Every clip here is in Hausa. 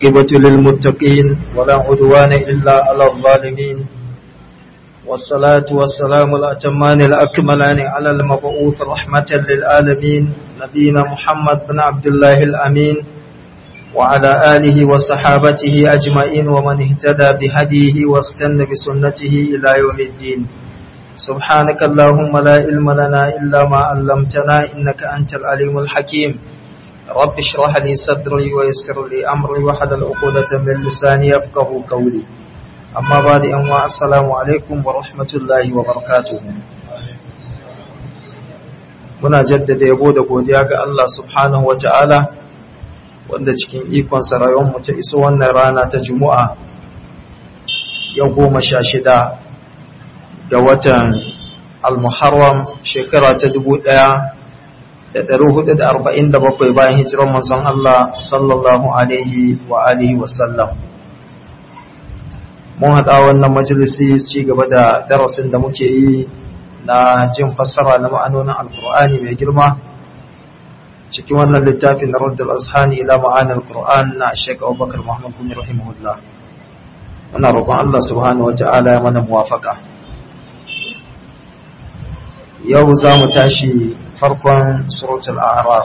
عاقبة للمتقين ولا عدوان إلا على الظالمين والصلاة والسلام الأتمان الأكملان على المبعوث رحمة للعالمين نبينا محمد بن عبد الله الأمين وعلى آله وصحابته أجمعين ومن اهتدى بهديه واستنى بسنته إلى يوم الدين سبحانك اللهم لا علم لنا إلا ما علمتنا إنك أنت العليم الحكيم رب اشرح لي صدري ويسر لي أمري وحلل عقدة من لساني يفقه قولي أما بعد أنواع السلام عليكم ورحمة الله وبركاته muna jaddada yabo da godiya ga Allah subhanahu wa ta'ala wanda cikin ikonsa rayuwarmu ta iso wannan rana ta Juma'a yau goma sha shida ga watan al-Muharram shekara ta dubu ɗaya da ɗari hudu da arba'in da bakwai bayan hijirar manzon Allah sallallahu alaihi wa alihi wasallam mun haɗa wannan majalisi ci gaba da darasin da muke yi na jin fassara na ma'anonin alkur'ani mai girma cikin wannan littafin na raddul azhani ila ma'anin alkur'an na shek abubakar muhammad bin rahimahullah muna roƙon Allah subhanahu wa ta'ala ya mana muwafaka yau za mu tashi farkon suratul a'raf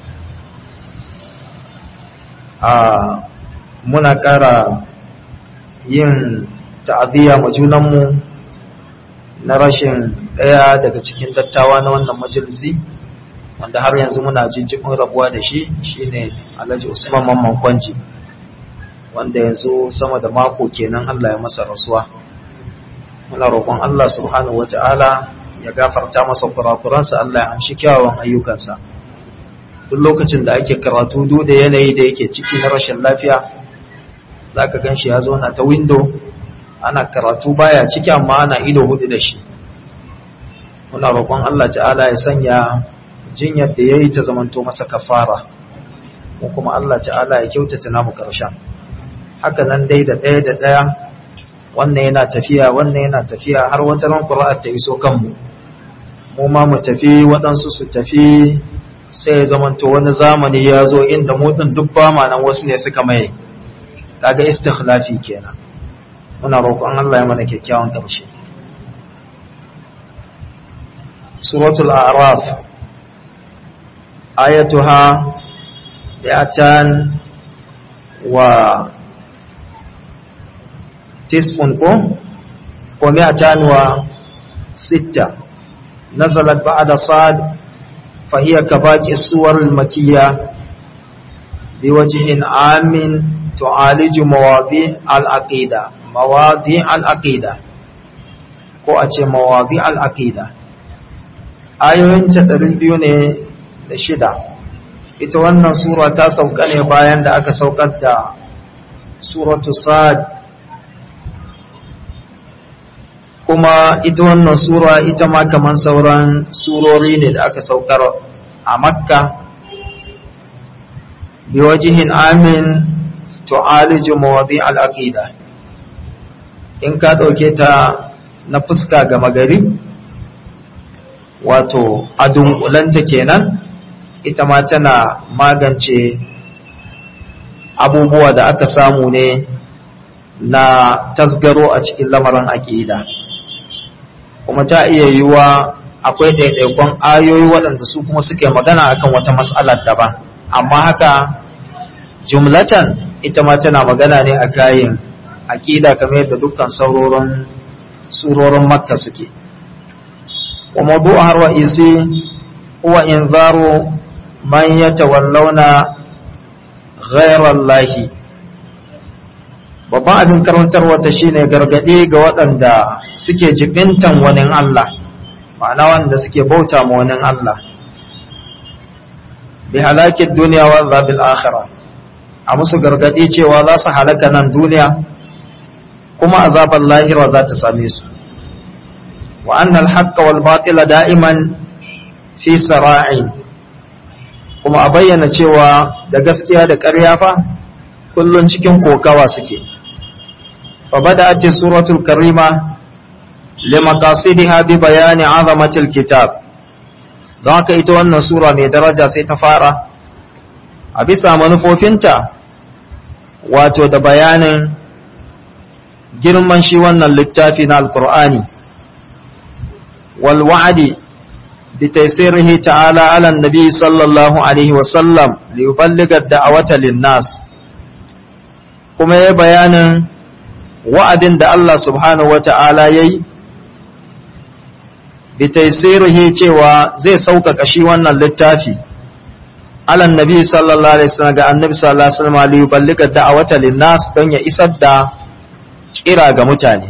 a muna ƙara yin ta'aziyya ma junanmu na rashin ɗaya daga cikin dattawa na wannan majalisi wanda har yanzu muna jijjimin rabuwa da shi shine Alhaji Usman Mamman Kwanji wanda yanzu sama da mako kenan Allah ya masa rasuwa muna roƙon Allah subhanahu wata'ala ya gafarta masa kurakuransa Allah ya amshi kyawawan ayyukansa duk lokacin da ake karatu duk da yanayi da yake ciki na rashin lafiya zaka ganshi ya zauna ta window ana karatu baya ciki amma ana ido hudu da shi muna roƙon Allah ta'ala ya sanya jinyar da yayi ta zamanto masa kafara ko kuma Allah ta'ala ya kyautata namu karshen haka nan dai da ɗaya da ɗaya wannan yana tafiya wannan yana tafiya har wata ran Qur'an ta iso kanmu mu ma mu tafi waɗansu su tafi sai ya zamanto wani zamani ya zo inda mu din duk ba ma nan wasu ne suka mai kaga istikhlafi kenan muna roƙon Allah ya mana kyakkyawan ƙarshe suratul a'raf ayatuha bi'atan wa tisfun ko ko mi'atan wa sitta nazalat ba'da sad fa hiya kabaqi suwar al-makkiyya biwajhin amin tu'aliju mawadi al-aqida mawadi al-aqida ko a ce mawadi al-aqida ayoyin ta biyu ne da shida ita wannan sura ta sauka ne bayan da aka saukar da suratu sad kuma ita wannan sura ita ma kaman sauran surori ne da aka saukar a makka biwajihin amin tu'aliju mawadi al-aqida in ka dauke ta na fuska ga magari wato a dunkulanta kenan ita ma tana magance abubuwa da aka samu ne na tasgaro a cikin lamarin aƙida kuma ta iya yiwuwa akwai ɗaiɗaikon ayoyi waɗanda su kuma suke magana akan wata matsalar daban amma haka jumlatan ita ma tana magana ne a kayan aƙida kamar yadda dukkan saurorin surorin makka suke wa mawdu'a har wa isi huwa inzaru man yatawallawna ghayra Allah babban abin karantarwa ta shine gargade ga waɗanda suke jibintan wani Allah ma'ana wanda suke bauta ma wani Allah bi halakin duniya wa zabil akhirah a musu gargadi cewa za su halaka nan duniya kuma azabar lahira za ta same su wa annal haqqa wal batila da'iman fi sara'in kuma a bayyana cewa da gaskiya da ƙarya fa kullun cikin kokawa suke fa bada'at suratul karima limaqasidiha bi bayani 'azamatil kitab don haka ita wannan sura mai daraja sai ta fara a bisa manufofinta wato da bayanin girman shi wannan littafi na alkur'ani wal wa'adi bi taysirihi ta'ala ala nabi sallallahu alaihi wa sallam li yuballigha da'awata lin-nas kuma ya bayanin wa'adin da Allah subhanahu wa ta'ala yayi bi taysirihi cewa zai sauƙaƙa shi wannan littafi ala nabi sallallahu alaihi wasallam ga annabi sallallahu alaihi wasallam li yuballigha da'awata lin-nas don ya isar da kira ga mutane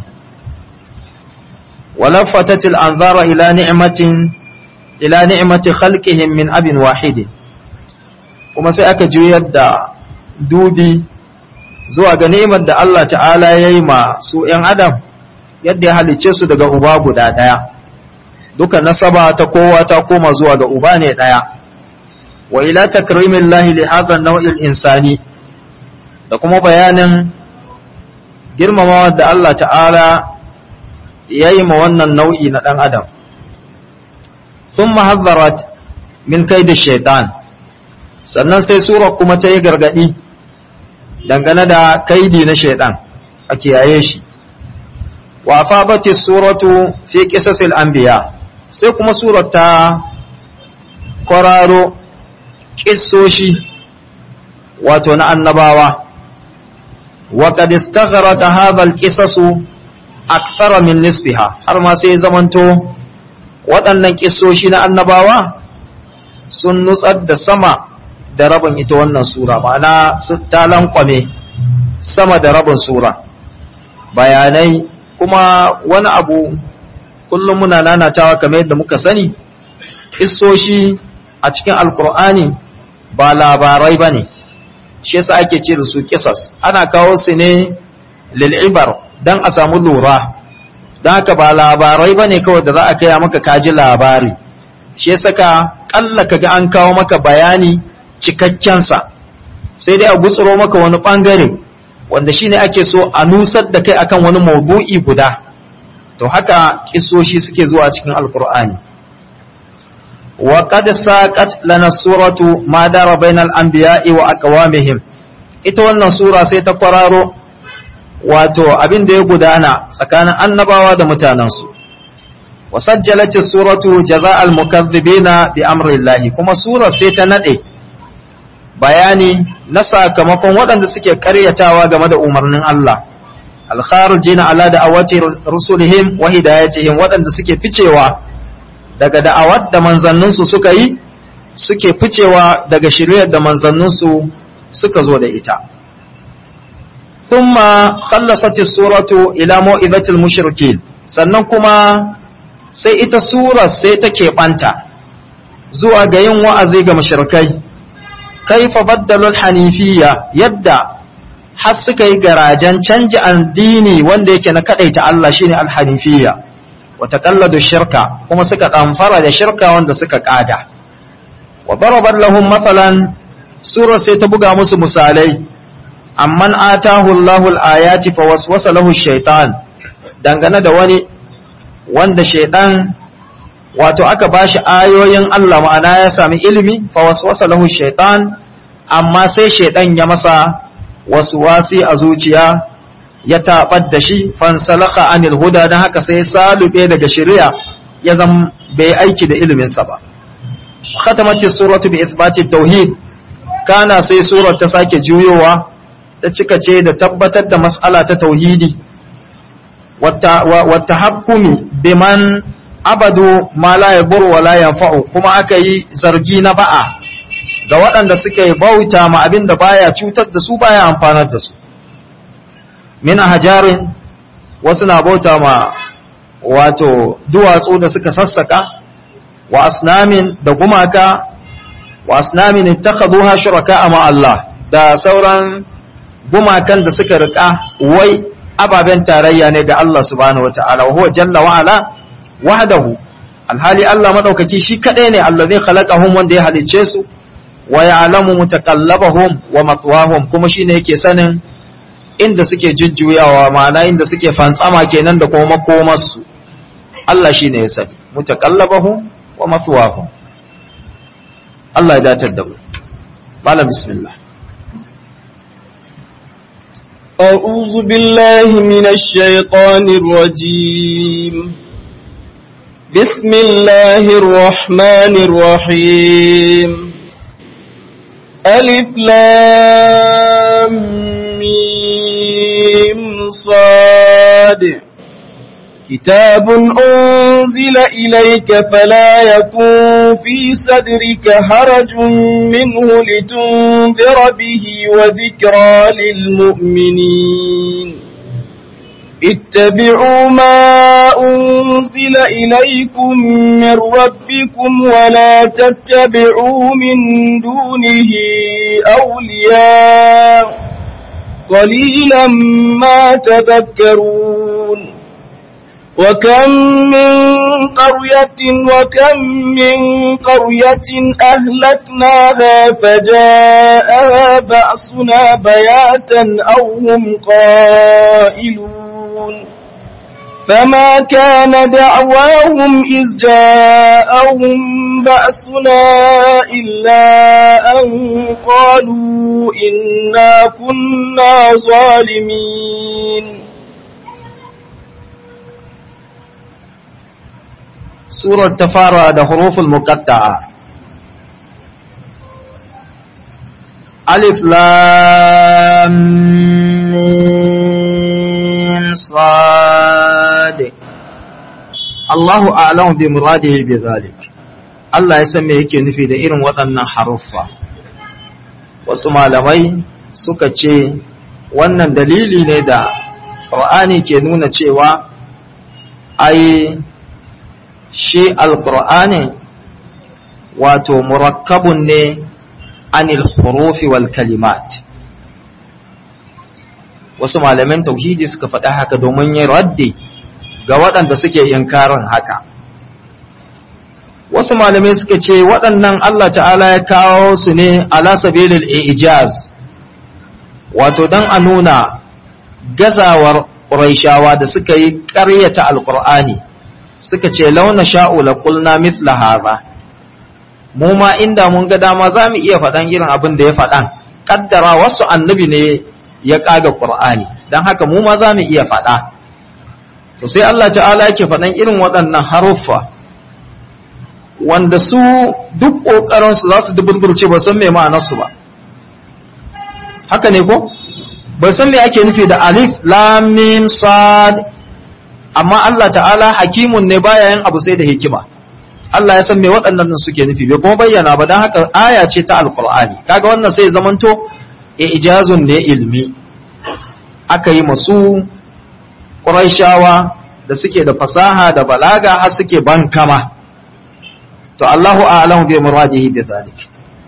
walaffatatil anzara ila ni'matin ila ni'mati khalqihim min abin wahid kuma sai aka juyar da dubi zuwa ga ni'imar da Allah ta'ala yayi ma su ƴan adam yadda ya halice su daga uba guda daya duka nasaba ta kowa ta koma zuwa ga uba ne daya wa ila takrimillahi li hadha an-naw'il insani da kuma bayanin girmamawa da Allah ta'ala ya yi ma wannan nau'i na ɗan adam sun mahazzarat min kai da shaitan sannan sai sura kuma ta yi gargaɗi dangane da kaidi na shaitan a kiyaye shi wa fabati suratu fi qisasil anbiya sai kuma surar ta kwararo kissoshi wato na annabawa وقد استغرق هذا القصص أكثر من نصفها har ma sai zamanto waɗannan ƙisoshi na annabawa sun nutsar da sama da rabin ita wannan sura ma'ana ta lankwame sama da rabin sura bayanai kuma wani abu kullum muna nanatawa kamar yadda muka sani ƙisoshi a cikin alkur'ani ba labarai ba ne shi yasa ake ce da su kisas ana kawo su ne lil'ibar don a samu lura don haka ba labarai ba ne kawai da za a kaya maka kaji labari shi yasa ka kalla ka ga an kawo maka bayani cikakkensa sai dai a gutsuro maka wani bangare wanda shi ne ake so a nusar da kai akan wani maudu'i guda to haka kisoshi suke zuwa cikin alkur'ani وقد ساقت لنا السورة ما دار بين الأنبياء وأقوامهم ita wannan sura sai ta kwararo wato abin da ya gudana tsakanin annabawa da mutanensu wasajjalati suratu jaza'al mukaththibina bi amrillahi kuma sura sai ta nade bayani na sakamakon waɗanda suke karyatawa game da umarnin Allah al-kharijina ala da'awati rusulihim wa hidayatihim waɗanda suke ficewa daga da'awar da manzanninsu suka yi suke ficewa daga shiryar da manzanninsu suka zo da ita thumma khallasat suratu ila mau'izatil mushrikin sannan kuma sai ita sura sai take banta zuwa ga yin wa'azi ga mushrikai kaifa baddalul hanifiyya yadda har suka yi garajen canji addini wanda yake na kadaita Allah shine al-hanifiyya وتقلدوا الشركة kuma suka ɗamfara da shirka wanda suka ƙada wa darabar lahum matsalan surar sai ta buga musu misalai amman atahu Allahul ayati fa waswasa lahu shaitan dangane da wani wanda shaitan wato aka bashi ayoyin Allah ma'ana ya sami ilimi fa waswasa lahu shaitan amma sai shaitan ya masa waswasi a zuciya ya taɓar da shi fansalaka anil huda don haka sai salube daga shari'a ya zama bai aiki da iliminsa ba khatamati suratu bi ithbati tauhid kana sai surar ta sake juyowa ta cika ce da tabbatar da mas'ala ta tauhidi wata hakkumi biman abadu ma la yadur wa la yanfa'u kuma aka yi zargi na ba'a ga waɗanda suke bauta ma abin da baya cutar da su baya amfanar da su min hajarin wasu na bauta ma wato duwatsu da suka sassaka wa asnamin da gumaka wa asnamin ittakhadhuha shuraka ma Allah da sauran gumakan da suka rika wai ababen tarayya ne ga Allah subhanahu wataala wa huwa jalla wa ala wahdahu alhali Allah madaukaki shi kadai ne allazi khalaqahum wanda ya halicce su wa ya'lamu mutakallabahum wa mathwahum kuma shine yake sanin inda suke jujjuyawa ma'ana inda suke fantsama kenan da kuma makomarsu Allah shi ne ya sani mutaqallabahu wa mathwahu Allah ya datar da mu malam bismillah أعوذ بالله من الشيطان الرجيم بسم الله الرحمن الرحيم ألف لام ميم صاد كتاب أنزل إليك فلا يكن في صدرك هرج منه لتنذر به وذكرى للمؤمنين اتبعوا ما أنزل إليكم من ربكم ولا تتبعوا من دونه أولياء قليلا ما تذكرون وكم من قرية وكم من قرية أهلكناها فجاءها بأسنا بياتا أو هم قائلون فما كان دعواهم إذ جاءهم بأسنا إلا أن قالوا إنا كنا ظالمين surar ta fara da huruful muqatta'a alif lam mim sad Allahu a'lamu bi muradihi bi zalik Allah ya san me yake nufi da irin waɗannan haruffa wasu malamai suka ce wannan dalili ne da Qur'ani ke nuna cewa ai shi alƙur'ani wato murakkabun ne anil hurufi wal kalimat wasu malaman tauhidi suka faɗa haka domin yin raddi ga waɗanda suke inkarin haka wasu malamai suka ce waɗannan Allah ta'ala ya kawo su ne ala sabilil ijaz wato don a nuna gazawar ƙuraishawa da suka yi ƙaryata alƙur'ani suka ce launa sha'u la qulna mithla hadha mu ma inda mun ga dama za mu iya faɗan irin abin da ya faɗan kaddara wasu annabi ne ya kaga qur'ani dan haka mu ma za mu iya faɗa to sai Allah ta'ala yake faɗan irin waɗannan haruffa wanda su duk kokarin su za su duburburce ba san me ma'anar su ba haka ne ko ba san me ake nufi da alif lam mim sad amma Allah ta'ala hakimun ne baya yin abu sai da hikima Allah ya san me waɗannan suke nufi bai kuma bayyana ba don haka aya ce ta alkur'ani kaga wannan sai zamanto ijazun ne ilmi aka yi masu ƙuraishawa da suke da fasaha da balaga har suke bankama to Allahu a'lamu bi muradihi bi dhalik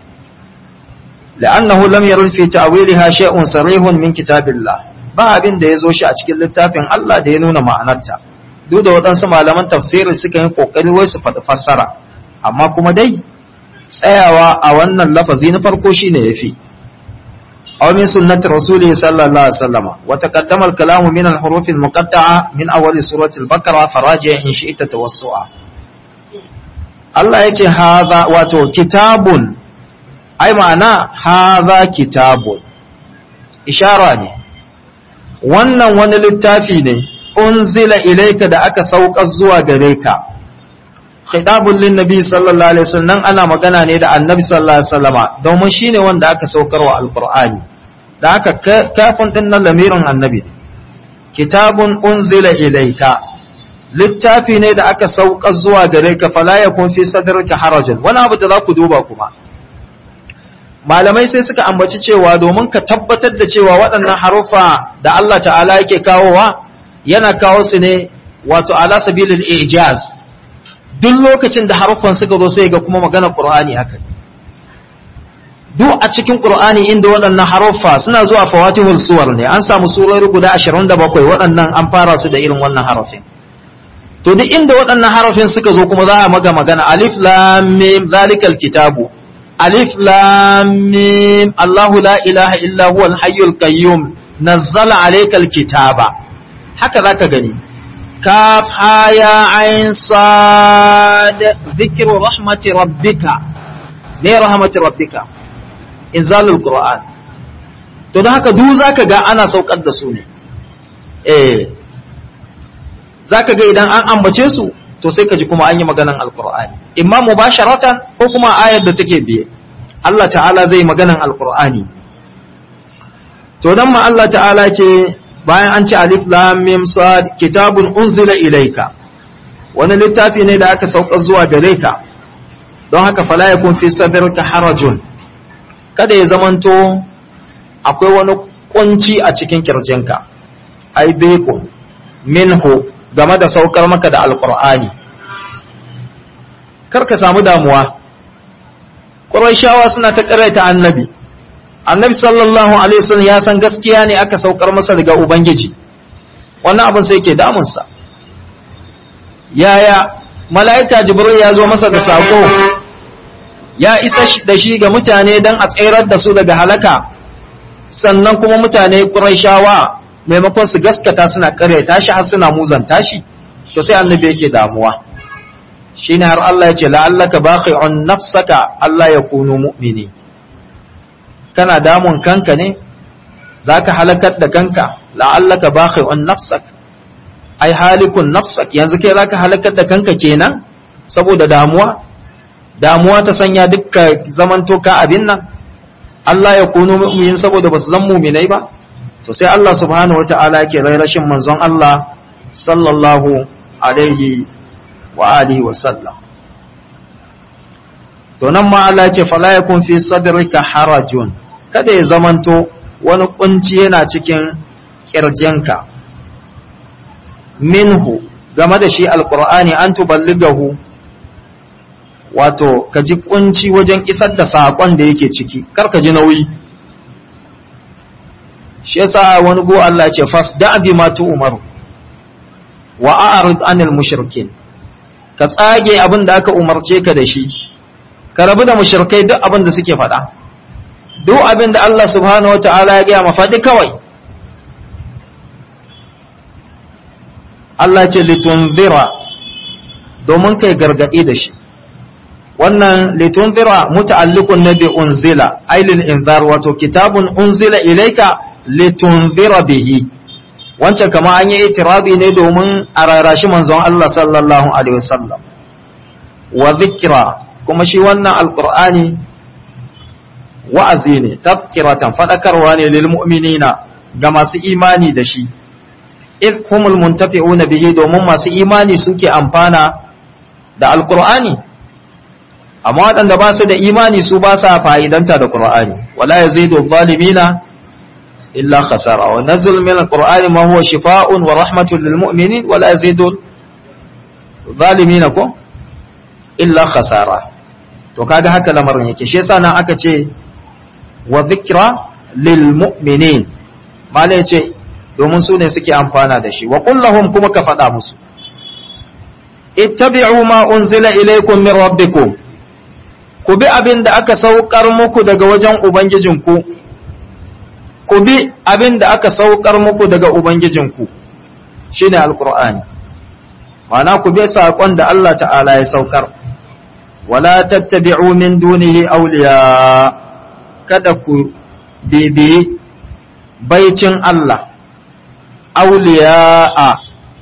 لأنه لم يرد في تأويلها شيء صريح من كتاب الله ba abin da ya zo shi a cikin littafin Allah da ya nuna ma'anarta duk da waɗansu malaman tafsirin suka yi ƙoƙari wai su faɗi fassara amma kuma dai tsayawa a wannan lafazi na farko shi ne ya fi aw min sunnati rasuli sallallahu alaihi wasallam wa taqaddama al-kalamu min al-huruf al-muqatta'a min awwal surati al-baqara faraji in shi'ta tawassu'a Allah yace hadha wato kitabun ai ma'ana hadha kitabun ishara ne wannan wani littafi ne unzila ilaika da aka sauka zuwa gare ka khitabun lin nabi sallallahu alaihi wasallam ana magana ne da annabi sallallahu alaihi wasallama domin shine wanda aka saukar wa alqur'ani da aka kafin din nan lamirin annabi kitabun unzila ilaika littafi ne da aka sauka zuwa gare ka fala yakun fi sadrika harajun wani abu da za ku duba kuma malamai sai suka ambaci cewa domin ka tabbatar da cewa waɗannan haruffa da Allah ta'ala yake kawowa yana kawo su ne wato ala sabilil ijaz duk lokacin da haruffan suka zo sai ga kuma magana qur'ani haka duk a cikin qur'ani inda waɗannan haruffa suna zuwa fawatihul suwar ne an samu surori guda 27 waɗannan an fara su da irin wannan harafin to duk inda waɗannan harafin suka zo kuma za a maga magana alif lam mim zalikal kitabu ألف لام ميم الله لا إله إلا هو الحي القيوم نزل عليك الكتاب هكذا كغني كاف يا عين صاد ذكر رحمة ربك ليه رحمة ربك إنزال القرآن to don haka duk zaka ga ana saukar da su ne eh zaka ga idan an ambace su to sai ka ji kuma an yi maganan alqur'ani imma mubasharatan ko kuma ayar da take biye Allah ta'ala zai maganan alqur'ani to dan ma Allah ta'ala ce bayan an ce alif lam mim sad kitabun unzila ilayka wani littafi ne da aka sauka zuwa gare ka don haka fala yakun fi sadrika harajun kada ya zamanto akwai wani kunci a cikin kirjinka ai beko minhu game da saukar maka da alqur'ani kar ka samu damuwa quraishawa suna ta karaita annabi annabi sallallahu alaihi wasallam ya san gaskiya ne aka saukar masa daga ubangiji wannan abin sai ke damunsa yaya mala'ika jibril ya zo masa da sako ya isa da shi ga mutane don a tserar da su daga halaka sannan kuma mutane ƙuraishawa maimakon su gaskata suna ƙaryata shi har suna muzanta shi to sai annabi yake damuwa shine har Allah ya ce la'allaka baqi'un nafsaka Allah ya kunu mu'mini kana damun kanka ne zaka halakar da kanka la'allaka baqi'un nafsak ai halikun nafsak yanzu kai zaka halakar da kanka kenan saboda damuwa damuwa ta sanya dukka zamanto ka abin nan Allah ya kunu mu'minin saboda basu zan mu'minai ba to sai Allah subhanahu wata'ala yake rai rashin manzon Allah sallallahu alaihi wa alihi wa sallam to nan ma Allah ya ce fala yakun fi sadrika harajun kada ya zamanto wani kunci yana cikin kirjinka minhu game da shi alqur'ani an tuballigahu wato ka ji kunci wajen isar da saƙon da yake ciki kar ka ji nauyi shi yasa wani go Allah ce fas da bi ma tu umaru wa a'rid anil mushrikin ka tsage abin da aka umarce ka da shi ka rabu da mushrikai duk abin da suke faɗa duk abin da Allah subhanahu wataala ya gaya ma faɗi kawai Allah ce litunzira domin kai gargaɗi da shi wannan litunzira muta'alliqun nabi unzila ailil inzar wato kitabun unzila ilayka litunzira bihi wancan kama an yi itirabi ne domin a rarashi manzon Allah sallallahu alaihi wasallam wa dhikra kuma shi wannan alqur'ani wa'azi ne tafkiratan fadakarwa ne lil mu'minina ga masu imani da shi id humul muntafi'una bihi domin masu imani suke amfana da alqur'ani amma waɗanda ba su da imani su ba sa fa'idanta da Qur'ani wala yazidu zalimina illa khasara wa nazzil min al-Qur'ani ma huwa shifaa'un wa rahmatun lil mu'minin wala yazidu zalimina ko illa khasara to kaga haka lamarin yake shi yasa nan aka ce wa dhikra lil mu'minin mala yace domin su ne suke amfana da shi wa kullahum kuma ka faɗa musu ittabi'u ma unzila ilaykum min rabbikum ku bi abin da aka saukar muku daga wajen Ubangijinku, ku bi abin da aka saukar muku daga Ubangijinku, shi ne Al'ur'ani, mana ku bi saƙon da Allah ta'ala ya saukar, wala tattabi'u min dunihi auliya kada ku bibiyi baicin Allah, auliya a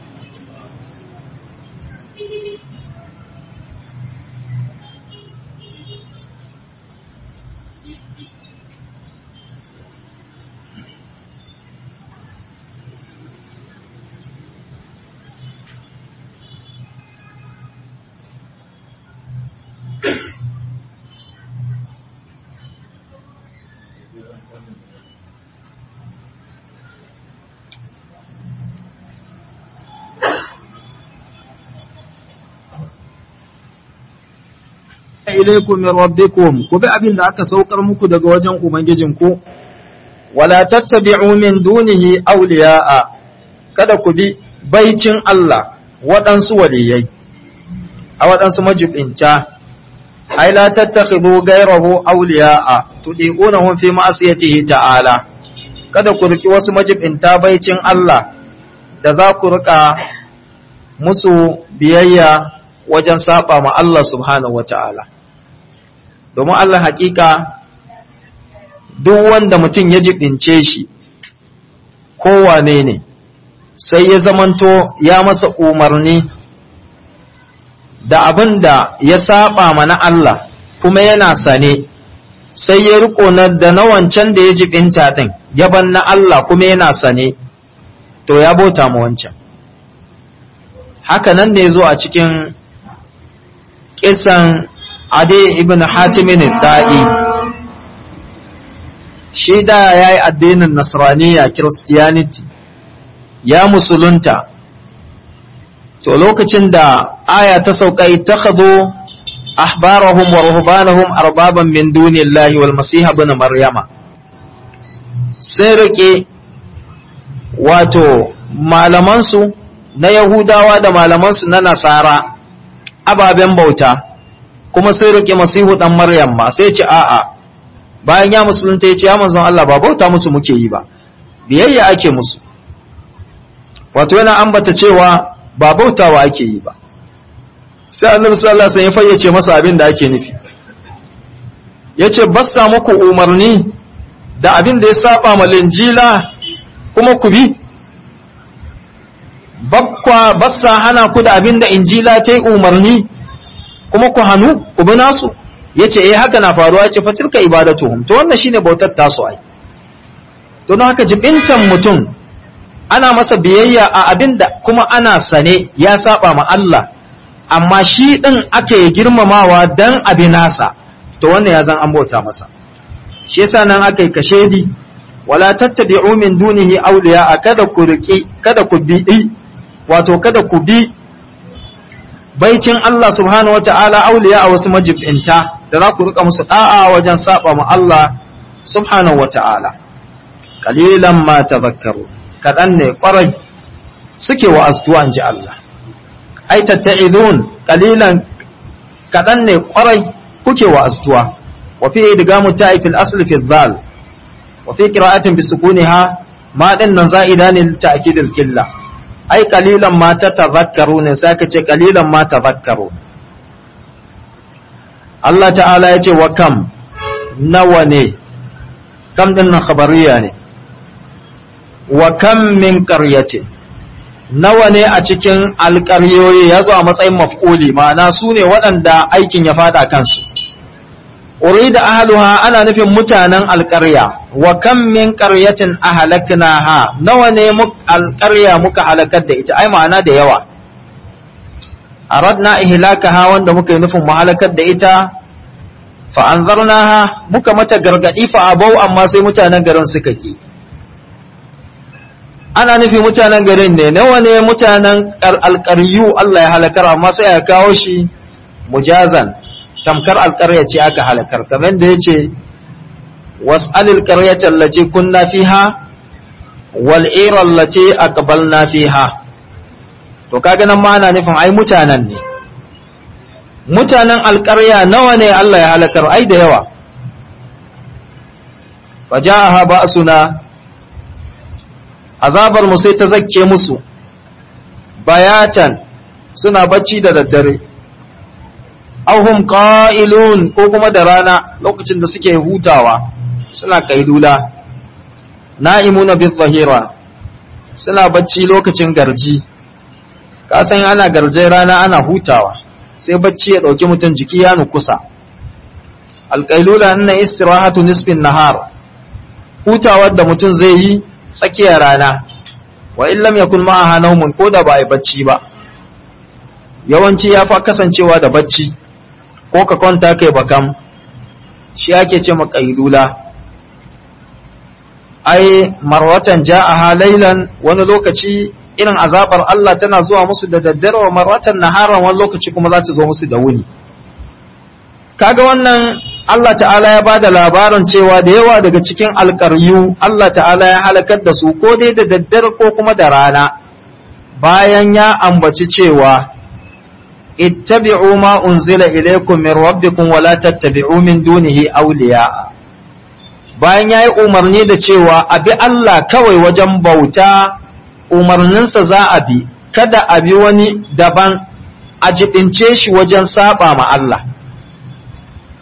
ilaikum min rabbikum ku bi abin da aka saukar muku daga wajen ubangijinku wala tattabi'u min dunihi awliya'a kada ku bi baicin Allah waɗansu waliyai a waɗansu majibinta ai la tattakhidhu ghayrahu awliya'a tudiqunahum fi ma'siyatihi ta'ala kada ku riki wasu majibinta baicin Allah da za ku rika musu biyayya wajen saba ma Allah subhanahu wata'ala domin Allah hakika duk wanda mutum ya jibince shi kowane ne sai ya zamanto ya masa umarni da abin da ya saba mana Allah kuma yana sane sai ya riko na da na wancan da ya jibinta din yaban na Allah kuma yana sane to ya bauta ma wancan haka nan ne zo a cikin kisan ade ibn hatimin da'i shi da ya yi addinin nasraniya christianity ya musulunta to lokacin da aya ta sauka ittakhadhu ahbarahum wa ruhbanahum arbaban min dunillahi wal masih ibn maryama sai rike wato malamansu na yahudawa da malamansu na nasara ababen bauta kuma sai rike masihu dan maryam ma sai ce a'a bayan ya musulunta ya ce ya manzon Allah ba bauta musu muke yi ba biyayya ake musu wato yana ambata cewa ba bautawa ake yi ba sai annabi sallallahu alaihi wasallam ya fayyace masa abin da ake nufi yace bassa muku umarni da abin da ya saba ma linjila kuma ku bi bakwa bassa hana ku da abin da injila ta yi umarni kuma ku hannu ku bi nasu yace eh haka na faruwa yace fa tilka ibadatuhum to wannan shine bautar tasu ai to don haka jibintan mutum ana masa biyayya a abin da kuma ana sane ya saba ma Allah amma shi din ake girmamawa dan abi nasa to wannan ya zan an bauta masa shi yasa nan aka yi kashedi wala tattabi'u min dunihi awliya kada ku riƙi kada ku bi wato kada ku bi baicin Allah subhanahu wata'ala awliya a wasu majibinta da za ku rika musu da'a wajen saba ma Allah subhanahu wata'ala qalilan ma tadhakkaru kadan ne kwarai suke wa'aztuwa inji Allah ai tatta'idun qalilan kadan ne kwarai kuke wa'aztuwa wa fi idgamu ta'i fil asli fi dhal wa fi qira'atin bi sukuniha ma din nan za'ida ne ta'kid al qilla ai qalilan ma tatadhakkarun sai ka ce qalilan ma tadhakkarun Allah ta'ala ya ce wa kam nawa ne kam din nan khabariya ne wa kam min qaryatin nawa ne a cikin alƙaryoyi ya zo a matsayin maf'uli ma'ana su ne waɗanda aikin ya fada kansu urida ahluha ana nufin mutanen alƙarya wa kam min qaryatin ahlaknaha nawa ne alƙarya muka halakar da ita ai ma'ana da yawa aradna ihlakaha wanda muka yi nufin mu halakar da ita fa anzarnaha muka mata gargadi fa abau amma sai mutanen garin suka ki ana nufi mutanen garin ne nawa ne mutanen alƙaryu Allah ya halakar amma sai ya kawo shi mujazan tamkar alƙarya ce aka halakar kamar da yace was'alil qaryata allati kunna fiha wal ira allati aqbalna fiha to kaga nan ma ana nufin ai mutanen ne mutanen alƙarya nawa ne Allah ya halakar ai da yawa faja'aha ba'suna azabar mu sai ta zakke musu bayatan suna bacci da daddare auhum qa'ilun ko kuma da rana lokacin da suke hutawa suna kailula na'imuna bi zahira suna bacci lokacin garji ka san ana garje rana ana hutawa sai bacci ya dauki mutum jiki ya nukusa alqailula inna istirahatu nisfin nahar hutawar da mutum zai yi tsakiyar rana wa in lam yakun ma'aha naumun ko da ba a bacci ba yawanci ya fa kasancewa da bacci ko ka kwanta kai bakam shi ake ce maqailula ai marwatan ja'aha laylan wani lokaci irin azabar Allah tana zuwa musu da daddare wa marwatan naharan wani lokaci kuma za ta zo musu da wuni kaga wannan Allah ta'ala ya bada labarin cewa da yawa daga cikin alƙaryu Allah ta'ala ya halakar da su ko dai da daddare ko kuma da rana bayan ya ambaci cewa ittabi'u ma unzila ilaykum min rabbikum wa la tattabi'u min dunihi awliya bayan yayi umarni da cewa abi Allah kawai wajen bauta umarninsa za a bi kada a bi wani daban a jibince shi wajen saba ma Allah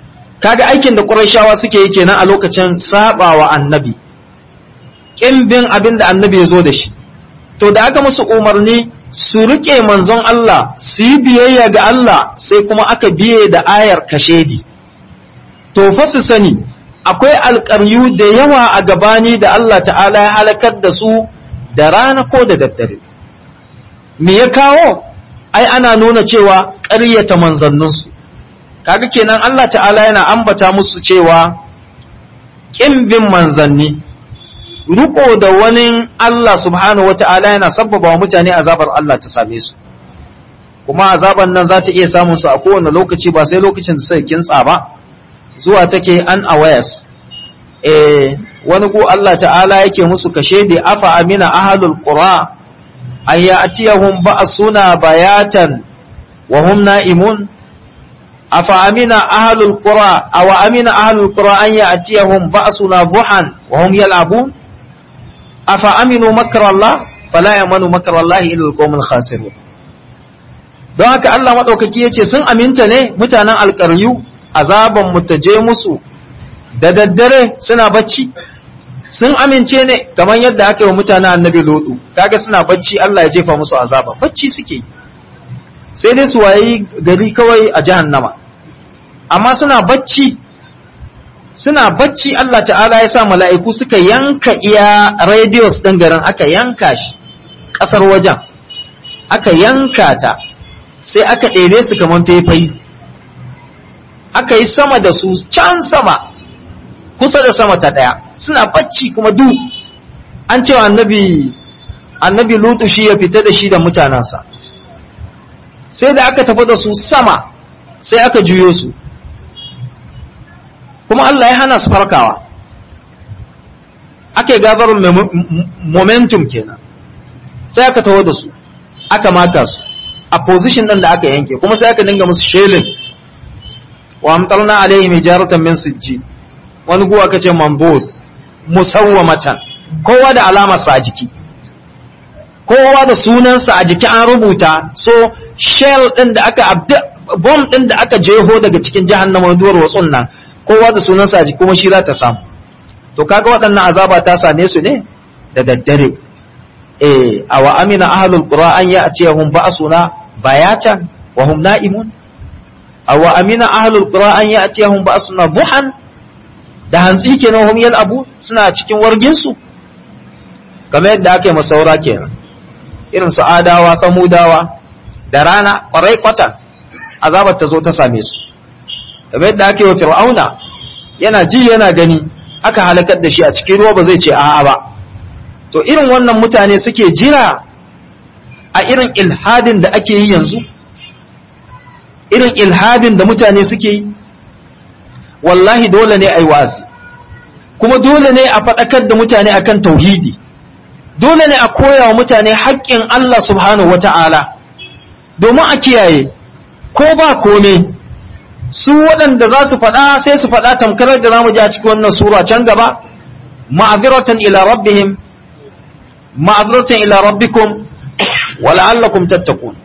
kaga aikin da Qurayshawa suke yi kenan a lokacin sabawa annabi kin bin abin da annabi ya zo da shi to da aka musu umarni su rike manzon Allah su yi biyayya ga Allah sai kuma aka biye da ayar kashedi to fa su sani akwai alƙaryu da yawa a gabani da Allah ta'ala ya halakar da su da rana ko da daddare me ya kawo ai ana nuna cewa ƙaryata manzanninsu kaga kenan Allah ta'ala yana ambata musu cewa ƙin bin manzanni riko da wani Allah subhanahu wata'ala yana sabbaba wa mutane azabar Allah ta same su kuma azaban nan za ta iya samun su a kowane lokaci ba sai lokacin da suka kintsa ba zuwa take an awares eh wani ko Allah ta'ala yake musu kashe da afa amina ahlul qura an ya'tiyahum ba'suna bayatan wa hum na'imun afa amina ahlul qura aw amina ahlul qura an ya'tiyahum ba'suna duhan wa hum yal'abun afa aminu makra Allah fala yamanu makra Allah illa alqawmul khasirun don haka Allah madaukaki yace sun aminta ne mutanen alƙaryu azaban mu ta je musu da daddare suna bacci sun amince ne kamar yadda aka yi wa mutanen annabi lodu kaga suna bacci Allah ya jefa musu azaba bacci suke sai dai su wayi gari kawai a jahannama amma suna bacci suna bacci Allah ta'ala ya sa mala'iku suka yanka iya radios ɗin garin aka yanka shi ƙasar wajen aka yanka ta sai aka ɗere su kamar faifayi aka yi sama da su can sama kusa da sama ta ɗaya suna bacci kuma du an cewa annabi annabi lutu shi ya fita da shi da mutanensa sai da aka tafi da su sama sai aka juyo su kuma Allah ya hana su farkawa ake gazarar momentum kenan sai aka taho da su aka maka su a position ɗin da aka yanke kuma sai aka dinga musu shelin wa amtalna alaihim hijaratan min sijjin wani guwa aka ce mambud musawwamatan kowa da alamarsa a jiki kowa da sunansa a jiki an rubuta so shell din da aka bomb din da aka jeho daga cikin jahannama duwar watsun nan kowa da sunansa a jiki kuma shi za ta samu to kaga waɗannan azaba ta same su ne da daddare eh awa amina ahlul qura an ya'tiyahum ba'suna bayatan wa hum na'imun awa amina ahlul qura an ya'tiyahum ba'suna duhan da hantsi kenan hum abu suna cikin warginsu kamar yadda aka yi masaura kenan irin su adawa samudawa da rana kwarai kwata azabar ta zo ta same su kamar yadda aka yi wa fir'auna yana ji yana gani aka halakar da shi a cikin ruwa ba zai ce a'a ba to irin wannan mutane suke jira a irin ilhadin da ake yi yanzu irin ilhadin da mutane suke yi wallahi dole ne a yi wazi kuma dole ne a faɗakar da mutane akan tauhidi dole ne a koya wa mutane haƙƙin Allah subhanahu wata'ala domin a kiyaye ko ba kome su waɗanda za su faɗa sai su faɗa tamkarar da zamu ji a cikin wannan sura can gaba ma'aziratan ila rabbihim ma'aziratan ila rabbikum wa la'allakum tattaqun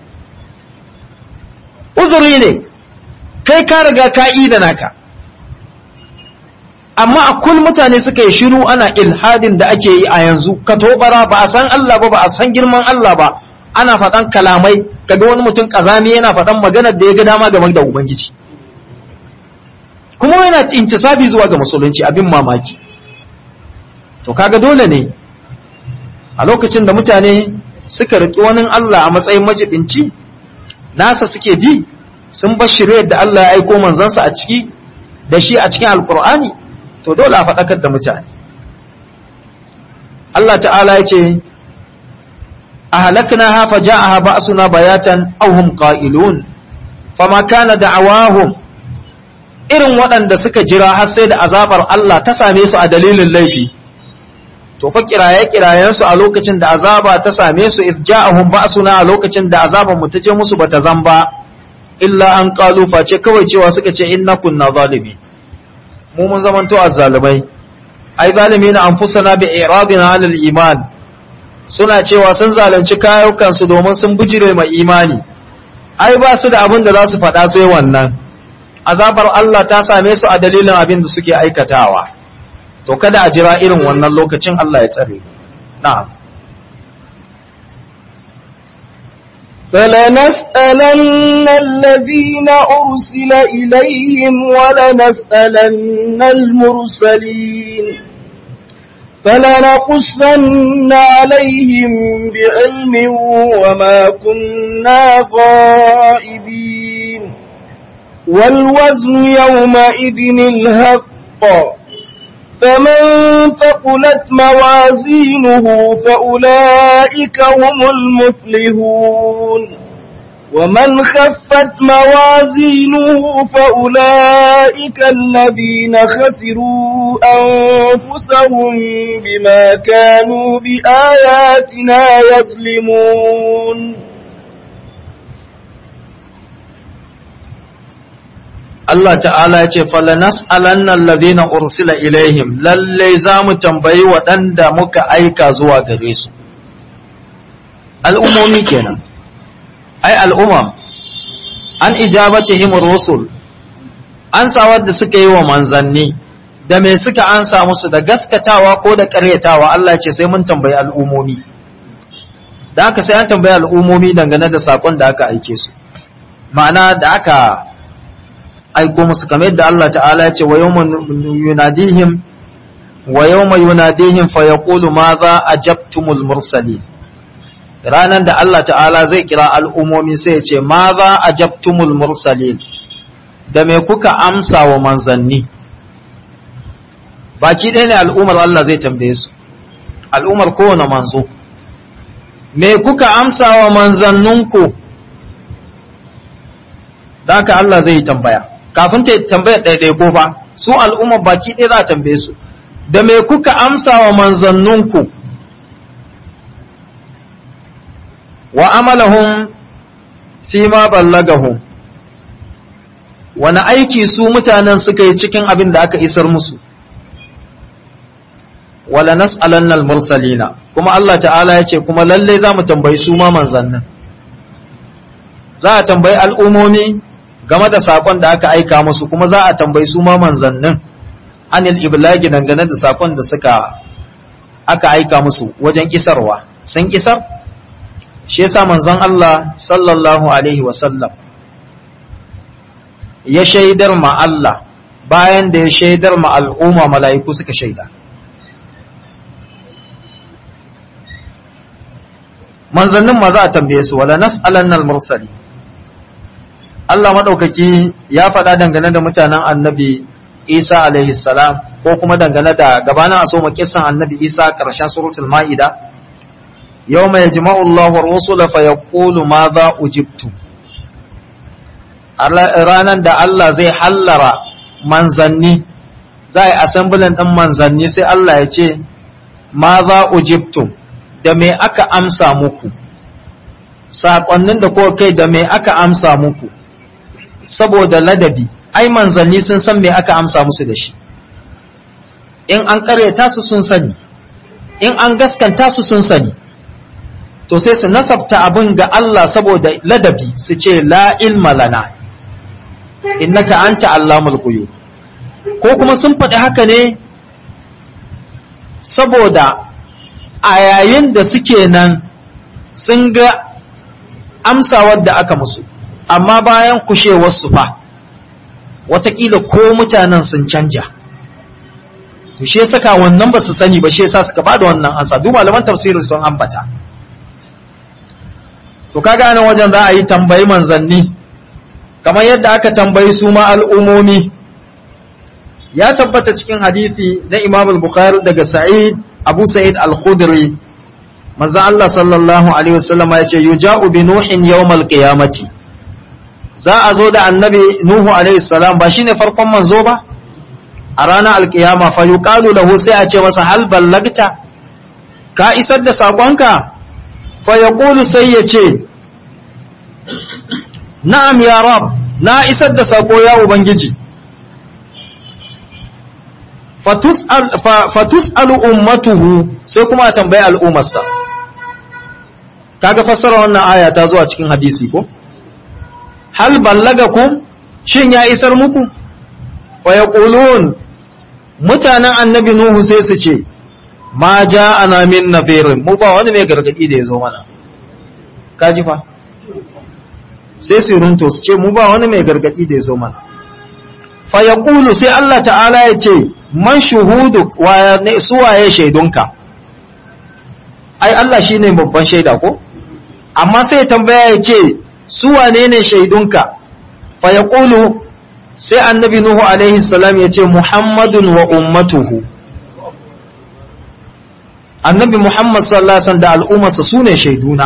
uzuri ne kai ka riga ka da naka amma a kul mutane suka yi shiru ana ilhadin da ake yi a yanzu ka tobara ba a san Allah ba ba a san girman Allah ba ana faɗan kalamai kaga wani mutum kazami yana faɗan maganar da ya ga dama game da ubangiji kuma yana intisabi zuwa ga musulunci abin mamaki to kaga dole ne a lokacin da mutane suka riƙi wani Allah a matsayin majibinci nasa suke bi sun bar shirye da Allah ya aiko manzansa a ciki da shi a cikin alkur'ani to dole a faɗakar da mutane Allah ta'ala ya ce a halakna hafa ja'aha ba'suna bayatan aw hum qa'ilun fama kana da'awahum irin waɗanda suka jira har sai da azabar Allah ta same su a dalilin laifi to fa kiraye kirayen su a lokacin da azaba ta same su iz ja'ahum ba'suna a lokacin da azaban mu ta je musu bata zamba illa an qalu face kawai cewa suka ce inna kunna zalimin mu mun zamanto azzalumai ai zalimi na anfusana bi iradina alal iman suna cewa sun zalunci kayukan su domin sun bijire mai imani ai ba su da abin da za su faɗa sai wannan azabar Allah ta same su a dalilin abin da suke aikatawa to kada a jira irin wannan lokacin Allah ya tsare na'am فلنسألن الذين أرسل إليهم ولنسألن المرسلين فلنقصن عليهم بعلم وما كنا غائبين والوزن يومئذ الهق فمن ثقلت موازينه فأولئك هم المفلحون ومن خفت موازينه فأولئك الذين خسروا أنفسهم بما كانوا بآياتنا يظلمون Allah ta'ala ya ce falanas alannan ladina ursila ilaihim lalle za mu tambayi waɗanda muka aika zuwa gare su al'ummomi kenan ai al'umma an ijabatihim rusul an sawar da suka yi wa manzanni da me suka ansa musu da gaskatawa ko da ƙaryatawa Allah ce sai mun tambayi al'ummomi da aka sai an tambayi al'ummomi dangane da saƙon da aka aike su ma'ana da aka aiko musu kamar yadda Allah ta'ala ya ce wa yawma yunadihim wa yawma yunadihim fa yaqulu madha ajabtumul mursalin ranan da Allah ta'ala zai kira al'umomi sai ya ce madha ajabtumul mursalin da me kuka amsa wa manzanni baki ɗaya ne al'umar Allah zai tambaye su al'umar kowane manzo me kuka amsa wa manzanninku da haka Allah zai yi tambaya kafin ta tambaya ɗaiɗai ko fa su al'umma baki ɗaya za a tambaye su da me kuka amsa wa manzanninku wa amalahum fi ma ballagahum wani aiki su mutanen suka yi cikin abin da aka isar musu wala nas'alanna al-mursalina kuma Allah ta'ala ya ce kuma lalle za mu tambayi su ma manzannin za a tambayi al'umomi game da sakon da aka aika musu kuma za a tambayi su ma manzannin anil iblagi dangane da sakon da suka aka aika musu wajen isarwa sun isar shi yasa manzon Allah sallallahu alaihi wasallam ya shaidar ma Allah bayan da ya shaidar ma al'umma mala'iku suka shaida manzannin ma za a tambaye su wala nas'alannal mursali Allah maɗaukaki ya faɗa dangane da mutanen annabi Isa alaihi salam ko kuma dangane da gabanin a soma kisan annabi Isa ƙarshen suratul ma'ida yau mai jima'u Allah rusula fa ya ƙulu ma za ujibtu ranar da Allah zai hallara manzanni za a yi assemblin ɗin manzanni sai Allah ya ce ma za ujibtu da me aka amsa muku saƙonnin da ko kai da me aka amsa muku saboda ladabi ai manzanni sun san me aka amsa musu da shi in an karyata su sun sani in an gaskanta su sun sani to sai su nasabta abin ga Allah saboda ladabi su ce la ilma lana innaka anta allamul ghuyub ko kuma sun faɗi haka ne saboda a yayin da suke nan sun ga amsawar da aka musu amma bayan kushewarsu fa watakila ko mutanen sun canja to shi saka wannan ba su sani ba shi yasa suka bada wannan ansa duk malaman tafsirin sun ambata to kaga nan wajen za a yi tambayi manzanni kamar yadda aka tambayi su ma al'umomi ya tabbata cikin hadisi na Imam al-Bukhari daga Sa'id Abu Sa'id al-Khudri manzo Allah sallallahu alaihi wasallam ya ce yuja'u bi nuhin yawmal qiyamati za a zo da annabi Nuhu alaihi salam ba shine farkon manzo ba a ranar alkiyama fa yuqalu lahu sai a ce masa hal ballagta ka isar da sakonka fa yaqulu sai ya ce na'am ya rab na isar da sako ya ubangiji fatus'alu ummatuhu sai kuma a tambayi al'ummarsa kaga fassara wannan aya ta zuwa cikin hadisi ko hal ballagakum shin ya isar muku wa yaqulun mutanen annabi nuhu sai su ce ma ja'ana min nadhirin mu ba wani mai gargadi da ya zo mana kaji fa sai su runto su ce mu ba wani mai gargadi da ya zo mana fa yaqulu sai Allah ta'ala ya ce man shuhudu wa ne suwaye shaidunka ai Allah shine babban shaida ko amma sai tambaya ya ce suwane ne shaidunka fa yaqulu sai annabi nuhu alaihi salam ya ce muhammadun wa ummatuhu annabi muhammad sallallahu alaihi wasallam da al'ummarsa sune shaiduna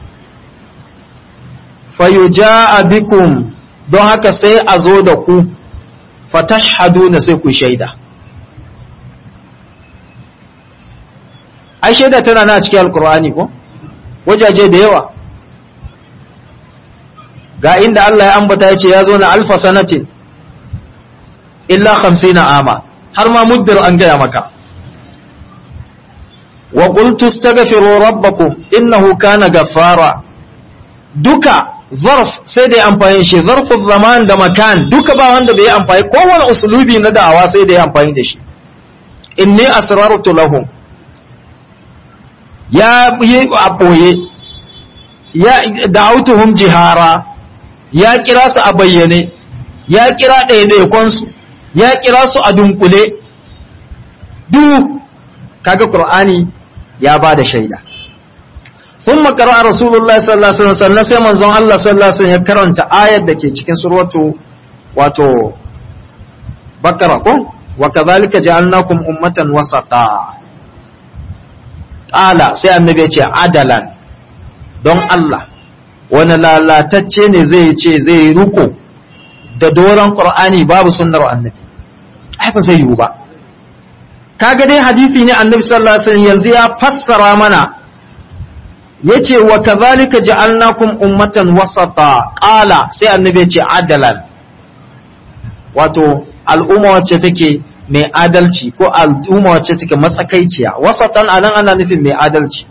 fayuja'a bikum don haka sai a zo da ku fatashhaduna sai ku shaida ai shaida tana na cikin alkur'ani ko wajaje da yawa ga inda Allah ya ambata ya ce ya zo na alfa sanatin illa 50 ama har ma muddar an gaya maka wa qultu astaghfiru rabbakum innahu kana ghaffara duka zarf sai da ya amfani shi zarfin zaman da makan duka ba wanda bai amfani kowane usulubi na da'awa sai da ya amfani da shi inni asrartu lahum ya yi a ɓoye ya da'autuhum jihara ya kira su a bayyane ya kira ɗaiɗaikonsu ya kira su a dunkule duk kaga qur'ani ya ba da shaida ثم قرأ رسول الله صلى الله عليه وسلم sai manzon Allah sallallahu alaihi wasallam ya karanta ayar da ke cikin suratu wato Bakara ko wa kadhalika ja'alnakum ummatan wasata qala sai annabi ya ce adalan don Allah wani lalatacce ne zai ce zai ruko da doron Qur'ani babu sunnar annabi ai ba zai yiwu ba kaga dai hadisi ne annabi sallallahu alaihi wasallam yanzu ya fassara mana yace wa kadhalika ja'alnakum ummatan wasata qala sai annabi yace adalan wato al'umma wacce take mai adalci ko al'umma wacce take matsakaiciya wasatan anan ana nufin mai adalci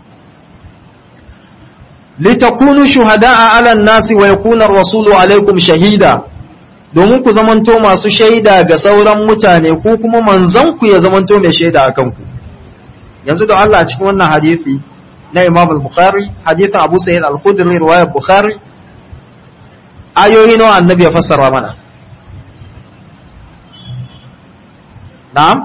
litakunu shuhada'a 'ala an-nasi wa yakuna ar-rasulu 'alaykum shahida domin ku zamanto masu shaida ga sauran mutane ko kuma manzon ku ya zamanto mai shaida akan ku yanzu da Allah a cikin wannan hadisi na Imam al-Bukhari hadithin Abu Sa'id al-Khudri riwayar Bukhari ayoyi nawa annabi ya fassara mana na'am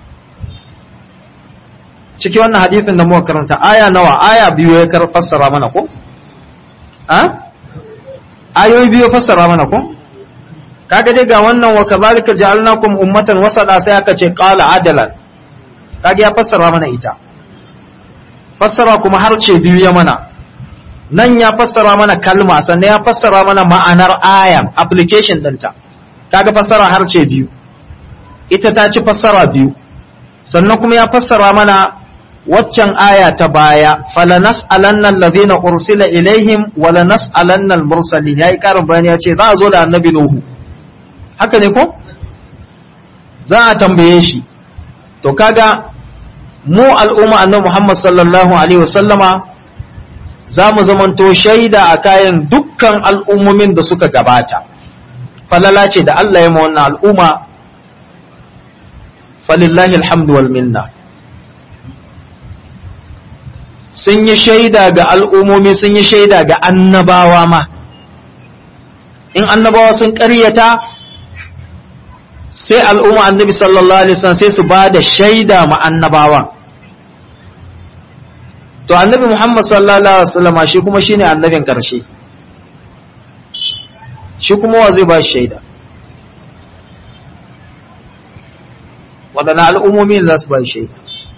ciki wannan hadithin da muka karanta aya nawa aya biyu ya kar fassara mana ko ha ayoyi biyu fassara mana ko kaga dai ga wannan wa kadhalika ja'alnakum ummatan wasata sai aka ce qala adalan kaga ya fassara mana ita fassara kuma harce biyu ya mana nan ya fassara mana kalma sannan ya fassara mana ma'anar ayan application ɗinta kaga fassara harce biyu ita ta ci fassara biyu sannan kuma ya fassara mana waccan aya ta baya falanas alannan ladina ursila ilaihim walanas alannan mursalin yayi karin bayani ya ce za a zo da annabi nuhu haka ne ko za a tambaye shi to kaga mu al'umma annabi Muhammad sallallahu alaihi wasallama za mu zamanto shaida a kayan dukkan al'ummomin da suka gabata falala ce da Allah ya ma wannan al'umma falillahi alhamdu wal minna sun yi shaida ga al'ummomi sun yi shaida ga annabawa ma in annabawa sun ƙaryata sai al'umma annabi sallallahu alaihi wasallam sai su ba da shaida ma annabawan to annabi muhammad sallallahu alaihi wasallam shi kuma shine annabin karshe shi kuma wa zai ba shi shaida waɗanne al'ummomi za su ba shi shaida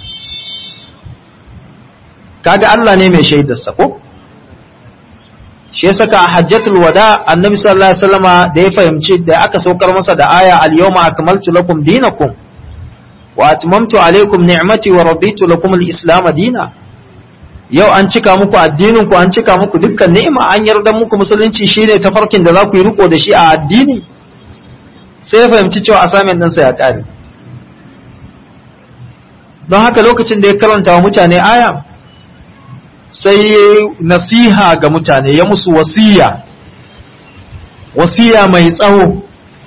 kaga Allah ne mai shaidarsa ko shi yasa ka hajjatul wada annabi sallallahu alaihi wasallama da ya fahimci da aka saukar masa da aya al yawma akmaltu lakum dinakum wa atmamtu alaikum ni'mati wa raditu lakum al islam dina yau an cika muku addinin ku an cika muku dukkan ni'ima an yarda muku musulunci shine tafarkin da za ku yi riko da shi a addini sai ya fahimci cewa assignment ɗinsa ya ƙare don haka lokacin da ya karanta wa mutane aya sai ya nasiha ga mutane ya musu wasiya wasiya mai tsawo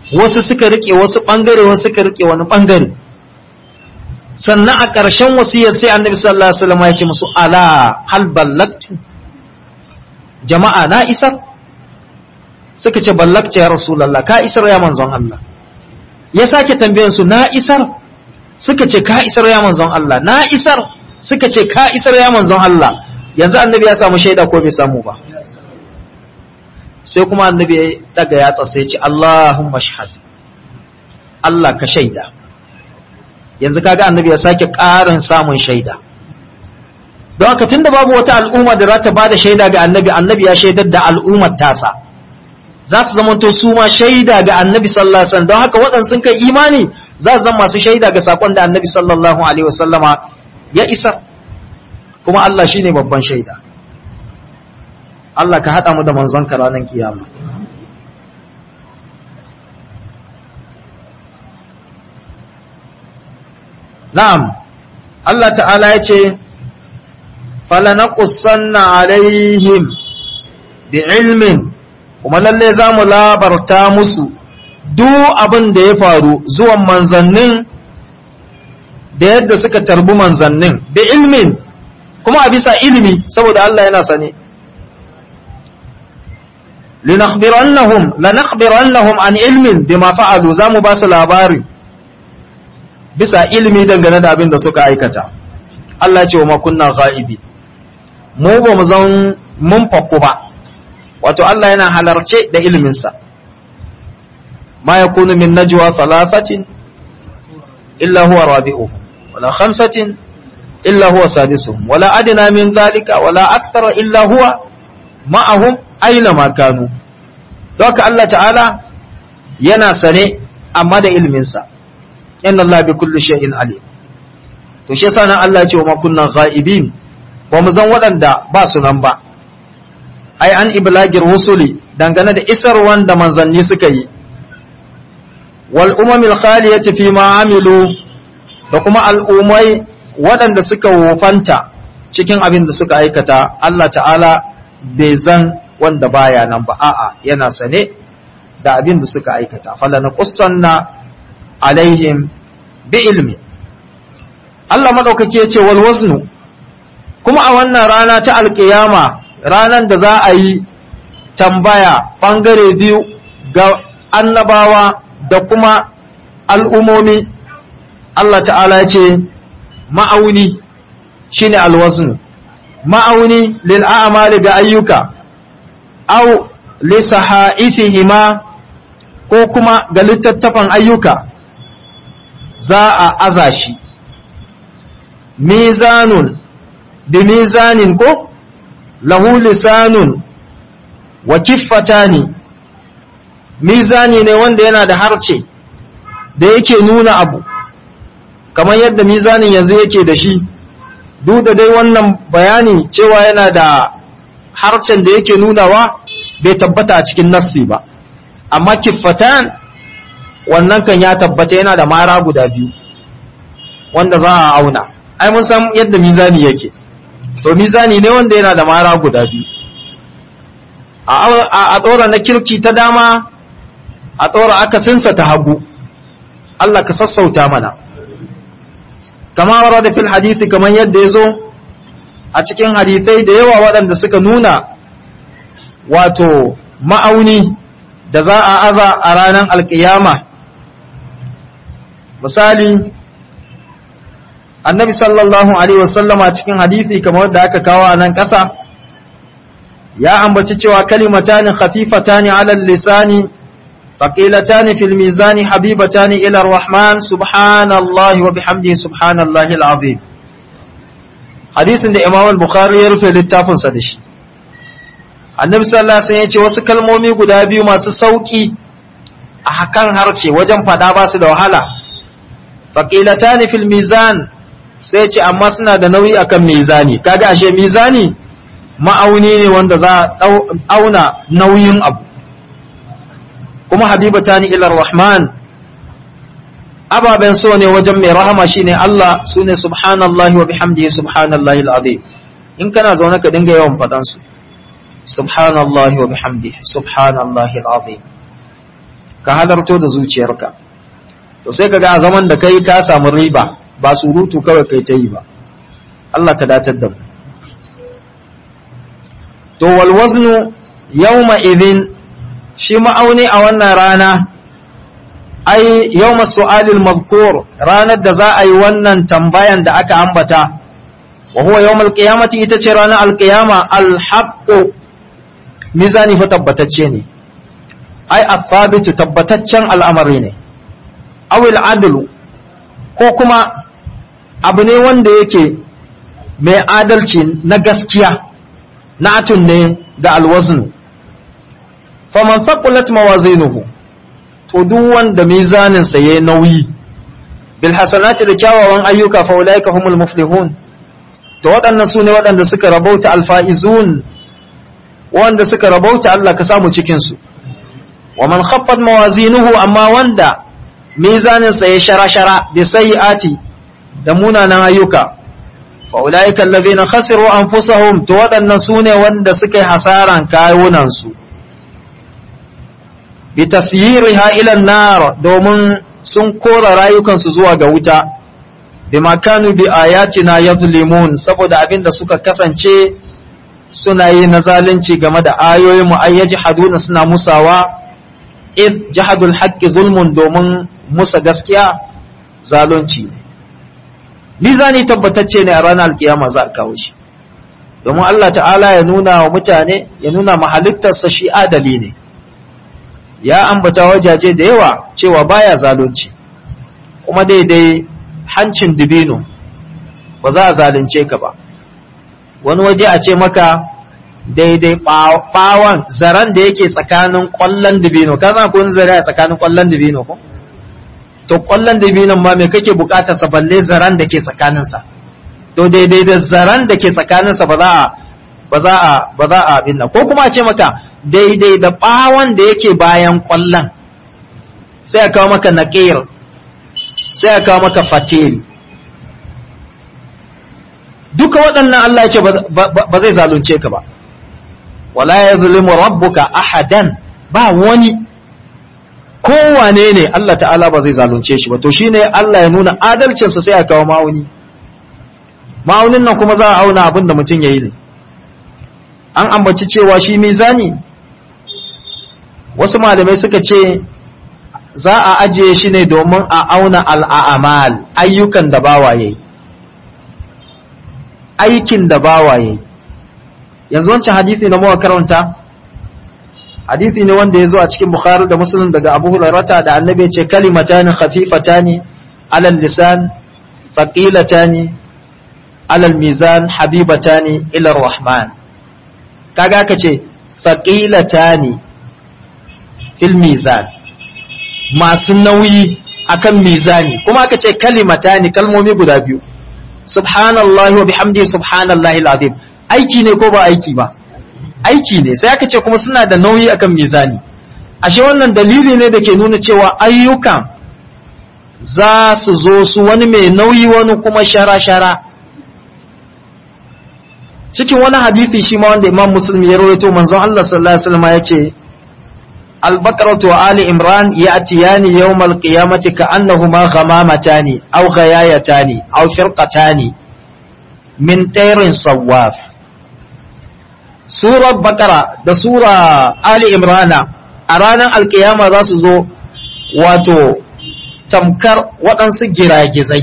wasu suka rike wasu bangare wasu suka rike wani bangare sannan a ƙarshen wasiyar sai annabi sallallahu alaihi wasallam ya ce musu ala hal ballagtu jama'a na isar suka ce ballagta ya rasulullah ka isar ya manzon Allah ya sake tambayan su na isar suka ce ka isar ya manzon Allah na isar suka ce ka isar ya manzon Allah yanzu annabi ya samu shaida ko bai samu ba sai kuma annabi ya daga yatsa sai ya ce Allahumma shahad Allah ka shaida yanzu kaga annabi ya sake ƙarin samun shaida don haka tunda babu wata al'umma da za ta bada shaida ga annabi annabi ya shaidar da al'ummar tasa za su zamanto su ma shaida ga annabi sallallahu alaihi wasallam don haka waɗanda sun kai imani za su zama masu shaida ga sakon da annabi sallallahu alaihi wasallama ya isar kuma Allah shine babban shaida Allah ka haɗa mu da manzon ka ranar kiyama na'am Allah ta'ala ya ce falanaqussanna alaihim bi ilmin kuma lalle za mu labarta musu duk abin da ya faru zuwan manzannin da yadda suka tarbi manzannin bi ilmin kuma a bisa ilimi saboda Allah yana sane linakhbirannahum lanakhbirannahum an ilmin bima fa'alu zamu ba su labari bisa ilimi dangane da abin da suka aikata Allah ya ce wa makunna ghaibi mu ba mu zan mun fakku ba wato Allah yana halarce da iliminsa ma yakunu min najwa thalathatin illa huwa rabi'uhum wala khamsatin illa huwa sadisuhum wala adna min dhalika wala akthara illa huwa ma'ahum aina ma kanu don haka Allah ta'ala yana sane amma da iliminsa inna Allah bi kulli shay'in alim to shi yasa nan Allah ya ce wa ma kunna ghaibin ba mu zan waɗanda ba su nan ba ai an iblagir rusuli dangane da isar wanda manzanni suka yi wal umamil khaliyati fi ma amilu da kuma al'umai waɗanda suka wofanta cikin abin da suka aikata Allah ta'ala bai zan wanda baya nan ba a'a yana sane da abin da suka aikata fala na qussanna alaihim bi ilmi Allah madaukake ya ce wal waznu kuma a wannan rana ta alkiyama ranan da za a yi tambaya bangare biyu ga annabawa da kuma al'umomi Allah ta'ala ya ce ma'auni shine alwaznu ma'auni lil a'mali ga ayyuka aw li sahaifihima ko kuma ga littattafan ayyuka za a aza shi mizanun bi mizanin ko lahu lisanun wa kiffatani mizani ne wanda yana da harce da yake nuna abu kamar yadda mizanin yanzu yake da shi duk da dai wannan bayani cewa yana da harcen da yake nunawa bai tabbata a cikin nassi ba amma kiffatan wannan kan ya tabbata yana da mara guda biyu wanda za a auna ai mun san yadda mizani yake to mizani ne wanda yana da mara guda biyu a tsora na kirki ta dama a tsora akasinsa ta hagu Allah ka sassauta mana kama warada fil hadisi kamar yadda ya zo a cikin hadisai da yawa waɗanda suka nuna wato ma'auni da za a aza a ranar alkiyama misali annabi sallallahu alaihi wasallama cikin hadisi kamar da aka kawo a nan ƙasa ya ambaci cewa kalimatani khafifatani ala lisani faqilatani fil mizani habibatani ila arrahman subhanallahi wa bihamdihi subhanallahi alazim hadisin da imam al-bukhari ya rufe littafin sa da shi annabi sallallahu alaihi wasallam ya ce wasu kalmomi guda biyu masu sauki a hakan harce wajen fada ba su da wahala faqilatani fil mizan sai ce amma suna da nauyi akan mizani kaga ashe mizani ma'auni ne wanda za a auna nauyin abu kuma habibatani ila rahman ababen so ne wajen mai rahama shine Allah sune subhanallahi wa bihamdihi subhanallahi alazim in kana zaune ka dinga yawan fadan su subhanallahi wa bihamdihi subhanallahi alazim ka halarto da zuciyarka to sai ka ga a zaman da kai ka samu riba ba surutu kawai kai ta yi ba Allah ka datar da mu to wal waznu yawma idhin shi ma'auni a wannan rana ai yawma su'alil mazkur ranar da za a yi wannan tambayan da aka ambata wa huwa yawmal qiyamati ita ce ranar alqiyama alhaqqu mizani fa tabbatacce ne ai athabitu tabbataccen al'amari ne awil adlu ko kuma abu ne wanda yake mai adalci na gaskiya na'atun ne da alwaznu faman thaqulat mawazinuhu to duk wanda mizanin sa yayi nauyi bil hasanati da kyawawan ayyuka fa ulaika humul muflihun to waɗannan sune waɗanda suka rabauta alfaizun wanda suka rabauta Allah ka samu cikin su wa man khaffat mawazinuhu amma wanda mizanin sa ya shara-shara bi sayyiati da munanan ayyuka fa ulaika allazina khasiru anfusahum to waɗannan sune wanda suka yi hasaran kayunan su bi tasyiriha ila an-nar domin sun kora rayukansu zuwa ga wuta bima kanu bi ayatina yazlimun saboda abinda suka kasance suna yi na zalunci game da ayoyin mu ayyaji haduna suna musawa id jahadul haqqi zulmun domin musa gaskiya zalunci ne mizani tabbatacce ne a ranar alkiyama za a kawo shi domin Allah ta'ala ya nuna wa mutane ya nuna mahalittarsa shi adali ne ya ambata wajaje da yawa cewa baya zalunci kuma daidai hancin dibino ba za a zalunce ka ba wani waje a ce maka daidai bawon zaren da yake tsakanin kwallon dibino ka zana kun zare a tsakanin kwallon dibino ko to kwallon dibinon ma me kake bukatar sa balle zaren da ke tsakaninsa to daidai da zaren da ke tsakaninsa ba za a ba za a ba za a abin nan ko kuma a ce maka daidai da bawon da yake bayan kwallon sai a kawo maka naqir sai a kawo maka fatil duka waɗannan Allah ya ce ba zai zalunce ka ba wala yazlimu rabbuka ahadan ba wani kowane ne Allah ta'ala ba zai zalunce shi ba to shine Allah ya nuna adalcinsa sai a kawo ma'auni ma'aunin nan kuma za a auna abin da mutum ya yi ne an ambaci cewa shi mizani wasu malamai suka ce za a ajiye shi ne domin a auna al'amal ayyukan da bawa yayi aikin da bawa yayi yanzu wancan hadisi na mawa karanta hadisi ne wanda ya zo a cikin bukhari da muslim daga abu hulairata da annabi ya ce kalimatani khafifatani alal lisan faqilatani alal mizan habibatani ila rahman kaga ka ce faqilatani fil mizan masu nauyi akan mizani kuma aka ce kalimatani kalmomi guda biyu subhanallahi wa bihamdihi subhanallahi alazim aiki ne ko ba aiki ba aiki ne sai aka ce kuma suna da nauyi akan mizani ashe wannan dalili ne da ke nuna cewa ayyukan za su zo su wani mai nauyi wani kuma shara-shara cikin wani hadithi shi ma wanda imam muslim ya rawaito manzon Allah sallallahu alaihi wasallam ya ce al-baqaratu wa ali imran ya'tiyani yawm al-qiyamati ka'annahuma ghamamatani aw ghayayatani aw firqatani min tayrin sawaf surar bakara da sura ali imrana a ranar alkiyama za su zo wato tamkar waɗansu giragizai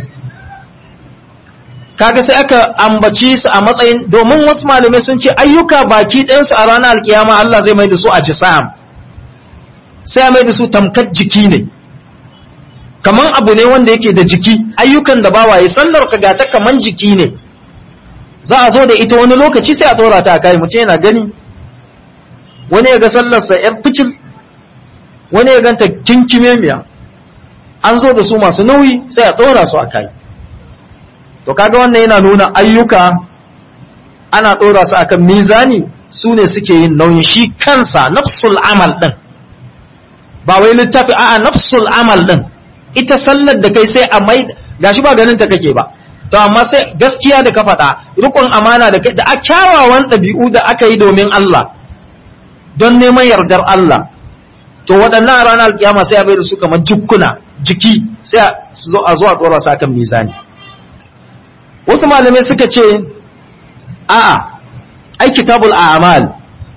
kaga sai aka ambaci su a matsayin domin wasu malamai sun ce ayyuka baki ɗayansu a ranar alkiyama Allah zai mai da su a jisam sai a mai da su tamkar jiki ne kaman abu ne wanda yake da jiki ayyukan da bawaye sallar ka gata kaman jiki ne za a zo da ita wani lokaci sai a tsora ta a kai mutum yana gani wani ya ga sallarsa ‘yar fikir wani ya ganta kinkime miya an zo da su masu nauyi sai a tsora su a kai to kaga wannan yana nuna ayyuka ana tsora su akan mizani su ne suke yin nauyi shi kansa nafsul amal ɗin ba wai littafi a'a nafsul amal ɗin ita sallar da kai sai a mai gashi ba ganin ta kake ba to amma sai gaskiya da ka faɗa rikon amana da da a kyawawan ɗabi'u da aka yi domin Allah don neman yardar Allah to waɗannan a ranar alkiyama sai a bai da su kamar jukkuna jiki sai a zo a zo a ɗora su akan mizani wasu malamai suka ce a'a ai kitabul a'mal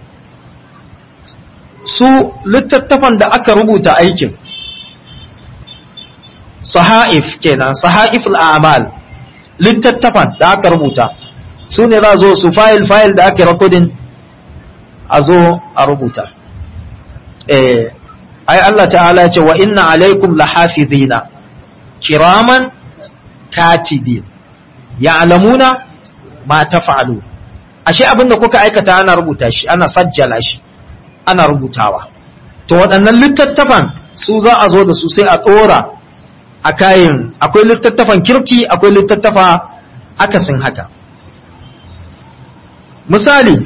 su littattafan da aka rubuta aikin sahaif kenan sahaiful a'mal littattafan da aka rubuta su ne za zo su fayil fayil da aka rekodin a zo a rubuta eh ai Allah ta'ala ya ce wa inna alaikum lahafizina kiraman katibin ya'lamuna ma taf'alu ashe abinda kuka aikata ana rubuta shi ana sajjala shi ana rubutawa to waɗannan littattafan su za a zo da su sai a ɗora a kayan akwai littattafan kirki akwai littattafa akasin haka misali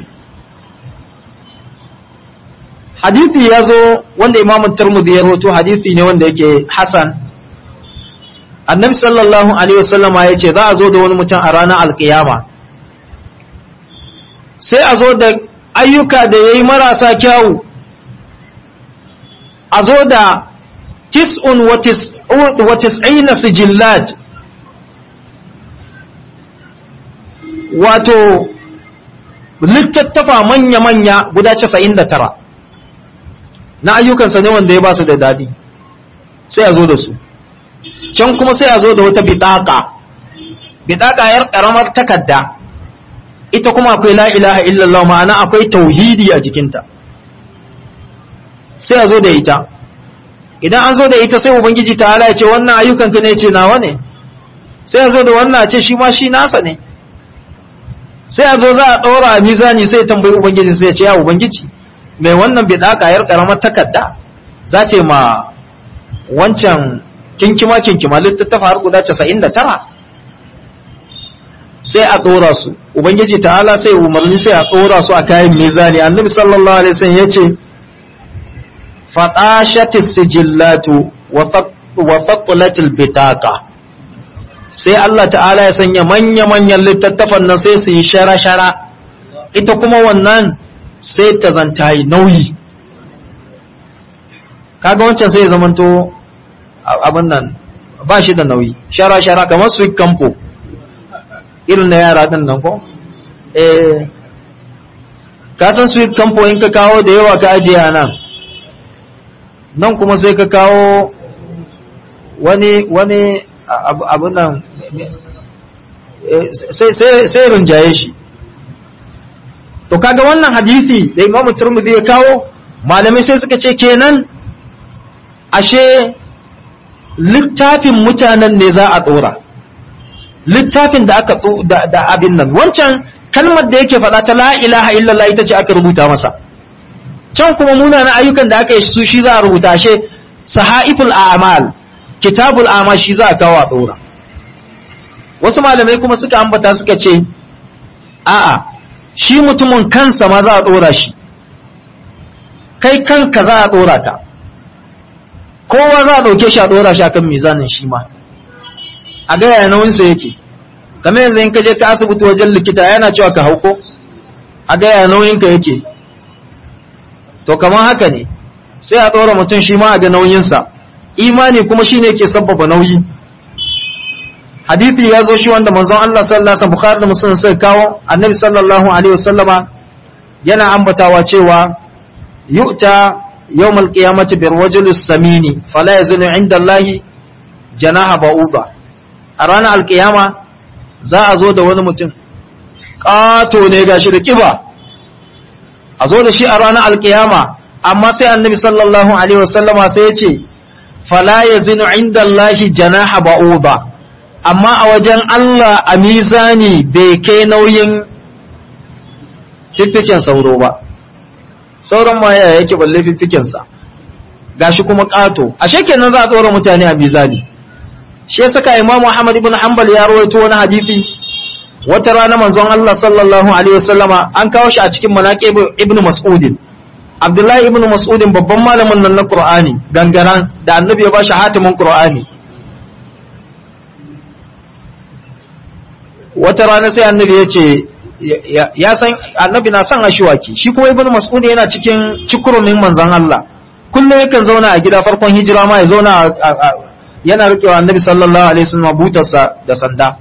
hadithi ya zo wanda imamun turmudi ya roto hadithi ne wanda yake hasan annabi sallallahu alaihi wasallama ya ce za a zo da wani mutum a ranar alkiyama sai a zo da ayyuka da ya yi marasa kyawu a zo da tis'un wa tis'ina sijillat wato littattafa manya-manya guda casa'in da tara na ayyukansa ne wanda ya ba su da daɗi sai a zo da su can kuma sai a zo da wata bitaka bitaka yar ƙaramar takarda ita kuma akwai la ilaha illallah ma'ana akwai tauhidi a jikinta sai a zo da ita idan an zo da ita sai ubangiji ta ala ya ce wannan ayyukanka ne ce nawa ne sai a zo da wannan a ce shi ma shi nasa ne sai a zo za a ɗora a mizani sai tambayi ubangiji sai ya ce ya ubangiji mai wannan bidaka yar karamar takarda za ta ma wancan kinkima kinkima littattafa har guda 99 sai a ɗora su ubangiji ta'ala sai umarni sai a ɗora su a kayan mizani annabi sallallahu alaihi wasallam ya ce faɗashatis sijillatu wa faƙulatil bitaka sai Allah ta'ala ya sanya manya-manyan littattafan nan sai su yi shara-shara ita kuma wannan sai ta zanta yi nauyi kaga wancan sai ya zamanto abin nan ba shi da nauyi shara-shara kamar sweet campo irin na yara ɗin nan ko eh kasan sweet campo in ka kawo da yawa ka ajiye nan nan kuma sai ka kawo wani wani abin nan sai rinjaye shi to kaga wannan hadisi da imamu turmudi ya kawo malamai sai suka ce kenan ashe littafin mutanen ne za a dora littafin da aka da abin nan wancan kalmar da yake faɗa ta la ilaha illallah ita ce aka rubuta masa can kuma munanan ayyukan da aka yi su shi za a rubuta ashe sahaiful a'mal kitabul a'mal shi za a kawo a dora wasu malamai kuma suka ambata suka ce a'a shi mutumin kansa ma za a dora shi kai kanka za a dora ka kowa za a dauke shi a dora shi akan mizanin shi ma a ga yaya nauyinsa yake kamar yanzu in ka je ka asibiti wajen likita yana cewa ka hauko a ga yaya nauyinka yake to kamar haka ne sai a ɗora mutum shi ma a ga nauyinsa imani kuma shine ke sabbaba nauyi hadithi ya zo shi wanda manzon Allah sallallahu alaihi wasallam Bukhari da Muslim sai kawo annabi sallallahu alaihi wasallama yana ambatawa cewa yu'ta yawmal qiyamati bir rajulis samini fala yazunu inda Allah janaha ba'uda a ranar alkiyama za a zo da wani mutum ƙato ne gashi da kiba a zo da shi a ranar alkiyama amma sai annabi sallallahu alaihi wasallama sai ya ce fala yazinu inda Allah janaha ba'uda amma a wajen Allah a mizani bai kai nauyin fiffiken sauro ba sauran ma yaya yake balle fiffikensa gashi kuma ƙato ashe kenan za a tsora mutane a mizani shi saka imamu Ahmad ibn Hanbal ya rawaito wani hadisi wata rana manzon Allah sallallahu alaihi wasallama an kawo shi a cikin manaqib ibn Mas'ud Abdullahi ibn Mas'ud babban malamin nan na Qur'ani gangaran da annabi ya ba shi hatimin Qur'ani wata rana sai annabi ya ce ya san annabi na son ashiwaki shi kuma ibn Mas'ud yana cikin cikurumin manzon Allah kullum yakan zauna a gida farkon hijira ma ya zauna yana rikewa annabi sallallahu alaihi wasallam butarsa da sanda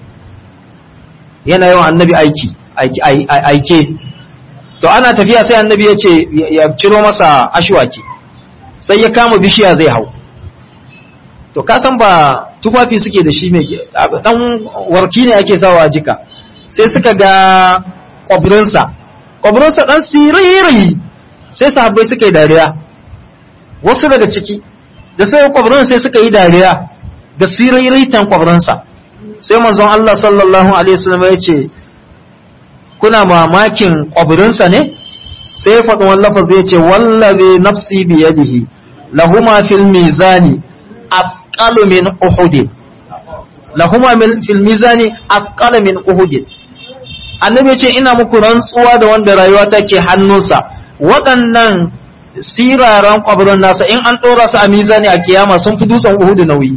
yana yawan annabi aiki aike to ana tafiya sai annabi ya ce ya ciro masa ashwaki sai ya kama bishiya zai hau to ka san ba tufafi suke da shi mai dan warki ne ake sawa a jika sai suka ga kwabirinsa kwabirinsa dan siriri sai sahabbai suka yi dariya wasu daga ciki da sai kwabirin sai suka yi dariya ga siriritan kwabirinsa sai manzon Allah sallallahu alaihi wasallam ya ce kuna mamakin kwabirinsa ne sai ya faɗi wani lafazi ya ce wallazi nafsi biyadihi lahuma fil mizani afqalu min uhud lahuma fil mizani afqalu min uhud annabi ya ce ina muku rantsuwa da wanda rayuwa take hannunsa waɗannan siraran kwabirin nasa in an ɗora su a mizani a kiyama sun fi dutsen uhud nauyi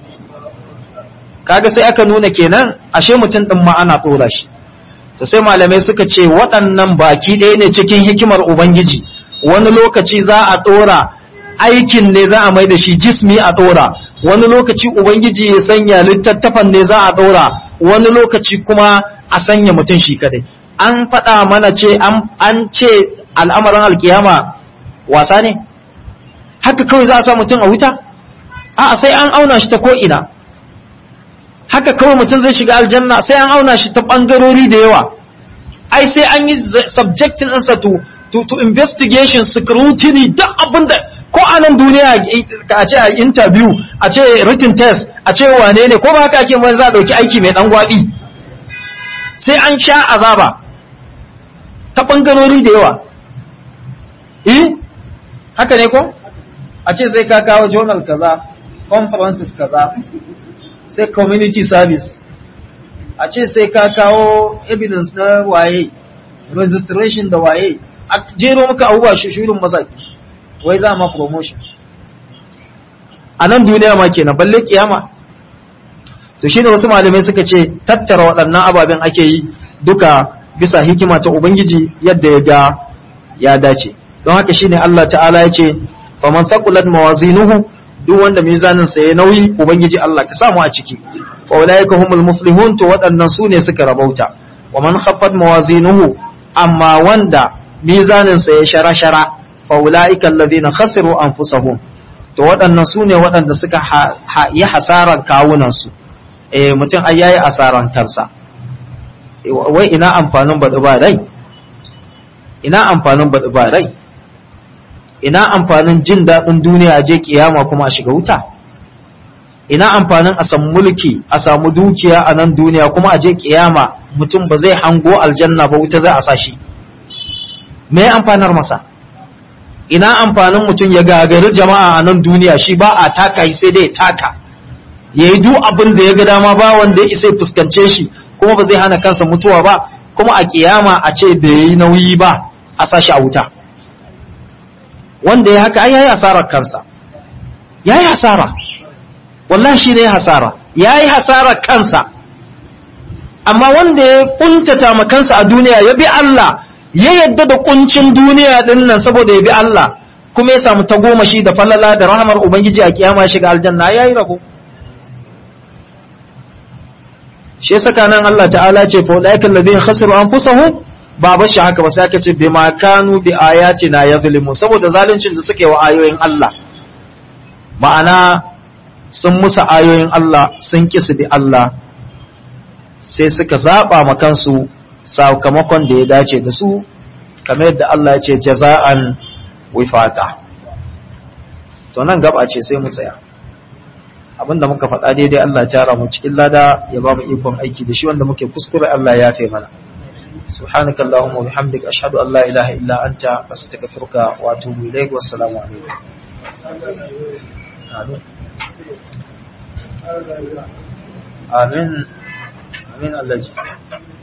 kaga sai aka nuna kenan ashe mutum ɗin ma ana ɗora shi to sai malamai suka ce waɗannan baki ɗaya ne cikin hikimar ubangiji wani lokaci za a ɗora aikin ne za a mai da shi jismi a ɗora wani lokaci ubangiji ya sanya littattafan ne za a ɗora wani lokaci kuma a sanya mutum shi kadai an faɗa mana ce an ce al'amarin alkiyama wasa ne haka kawai za a sa mutum a wuta a sai an auna shi ta ko'ina haka kawai mutum zai shiga aljanna sai an auna shi ta ɓangarori da yawa ai sai an yi subjectin ɗinsa to, to, to investigation scrutiny duk abin da ko a nan duniya a ce a interview a ce written test a ce wane ne ko ba haka ake mai za a ɗauki aiki mai ɗan gwaɓi sai an sha azaba ta ɓangarori da yawa eh haka ne ko a ce sai ka kawo journal kaza conferences kaza sai community service a ce sai ka kawo evidence na waye registration da waye a jero maka abubuwa shirin masaki wai za ma promotion a nan duniya ma kenan balle kiyama to shine wasu malamai suka ce tattara waɗannan ababen ake yi duka bisa hikima ta ubangiji yadda ya ga ya dace don haka shine Allah ta'ala ya ce faman thaqulat mawazinuhu duk wanda mizanin sa ya nauyi ubangiji Allah ka samu a ciki fa ulaika humul muflihun to waɗannan su ne suka rabauta wa man khaffat mawazinuhu amma wanda mizanin sa ya shara shara fa ulaika alladhina khasiru anfusahum to waɗannan su ne waɗanda suka yi hasaran kawunan su eh mutum ai yayi asaran kansa wai ina amfanin baɗi ba rai ina amfanin baɗi ba rai ina amfanin jin daɗin duniya a je kiyama kuma a shiga wuta ina amfanin a samu mulki a samu dukiya a nan duniya kuma a je kiyama mutum ba zai hango aljanna ba wuta za a sa shi me amfanar masa ina amfanin mutum ya gagari jama'a a nan duniya shi ba a taka sai dai taka ya yi duk abin da ya ga dama ba wanda ya isa fuskance shi kuma ba zai hana kansa mutuwa ba kuma a kiyama a ce da ya yi nauyi ba a sa shi a wuta wanda ya haka ai yayi hasarar kansa yayi hasara wallahi shi ne hasara yayi hasarar kansa amma wanda ya kuntata ma kansa a duniya ya bi Allah ya yadda da kuncin duniya din nan saboda ya bi Allah kuma ya samu tagomashi da falala da rahamar ubangiji a kiyama ya shiga aljanna yayi rabo shi yasa nan Allah ta'ala ce fa ulaiikal ladina khasiru anfusahum ba ba shi haka ba sai aka ce bi ma kanu bi ayatina yazlimu saboda zaluncin da suke wa ayoyin Allah ma'ana sun musa ayoyin Allah sun kisi bi Allah sai suka zaba ma kansu sakamakon da ya dace da su kamar yadda Allah ya ce jaza'an wifaqa to nan gaba ce sai mu tsaya abinda muka faɗa daidai Allah ya tara mu cikin lada ya ba mu ikon aiki da shi wanda muke kuskure Allah ya yafe mana سبحانك اللهم وبحمدك أشهد أن لا إله إلا أنت أستغفرك وأتوب إليك والسلام عليكم آمين آمين آمين الله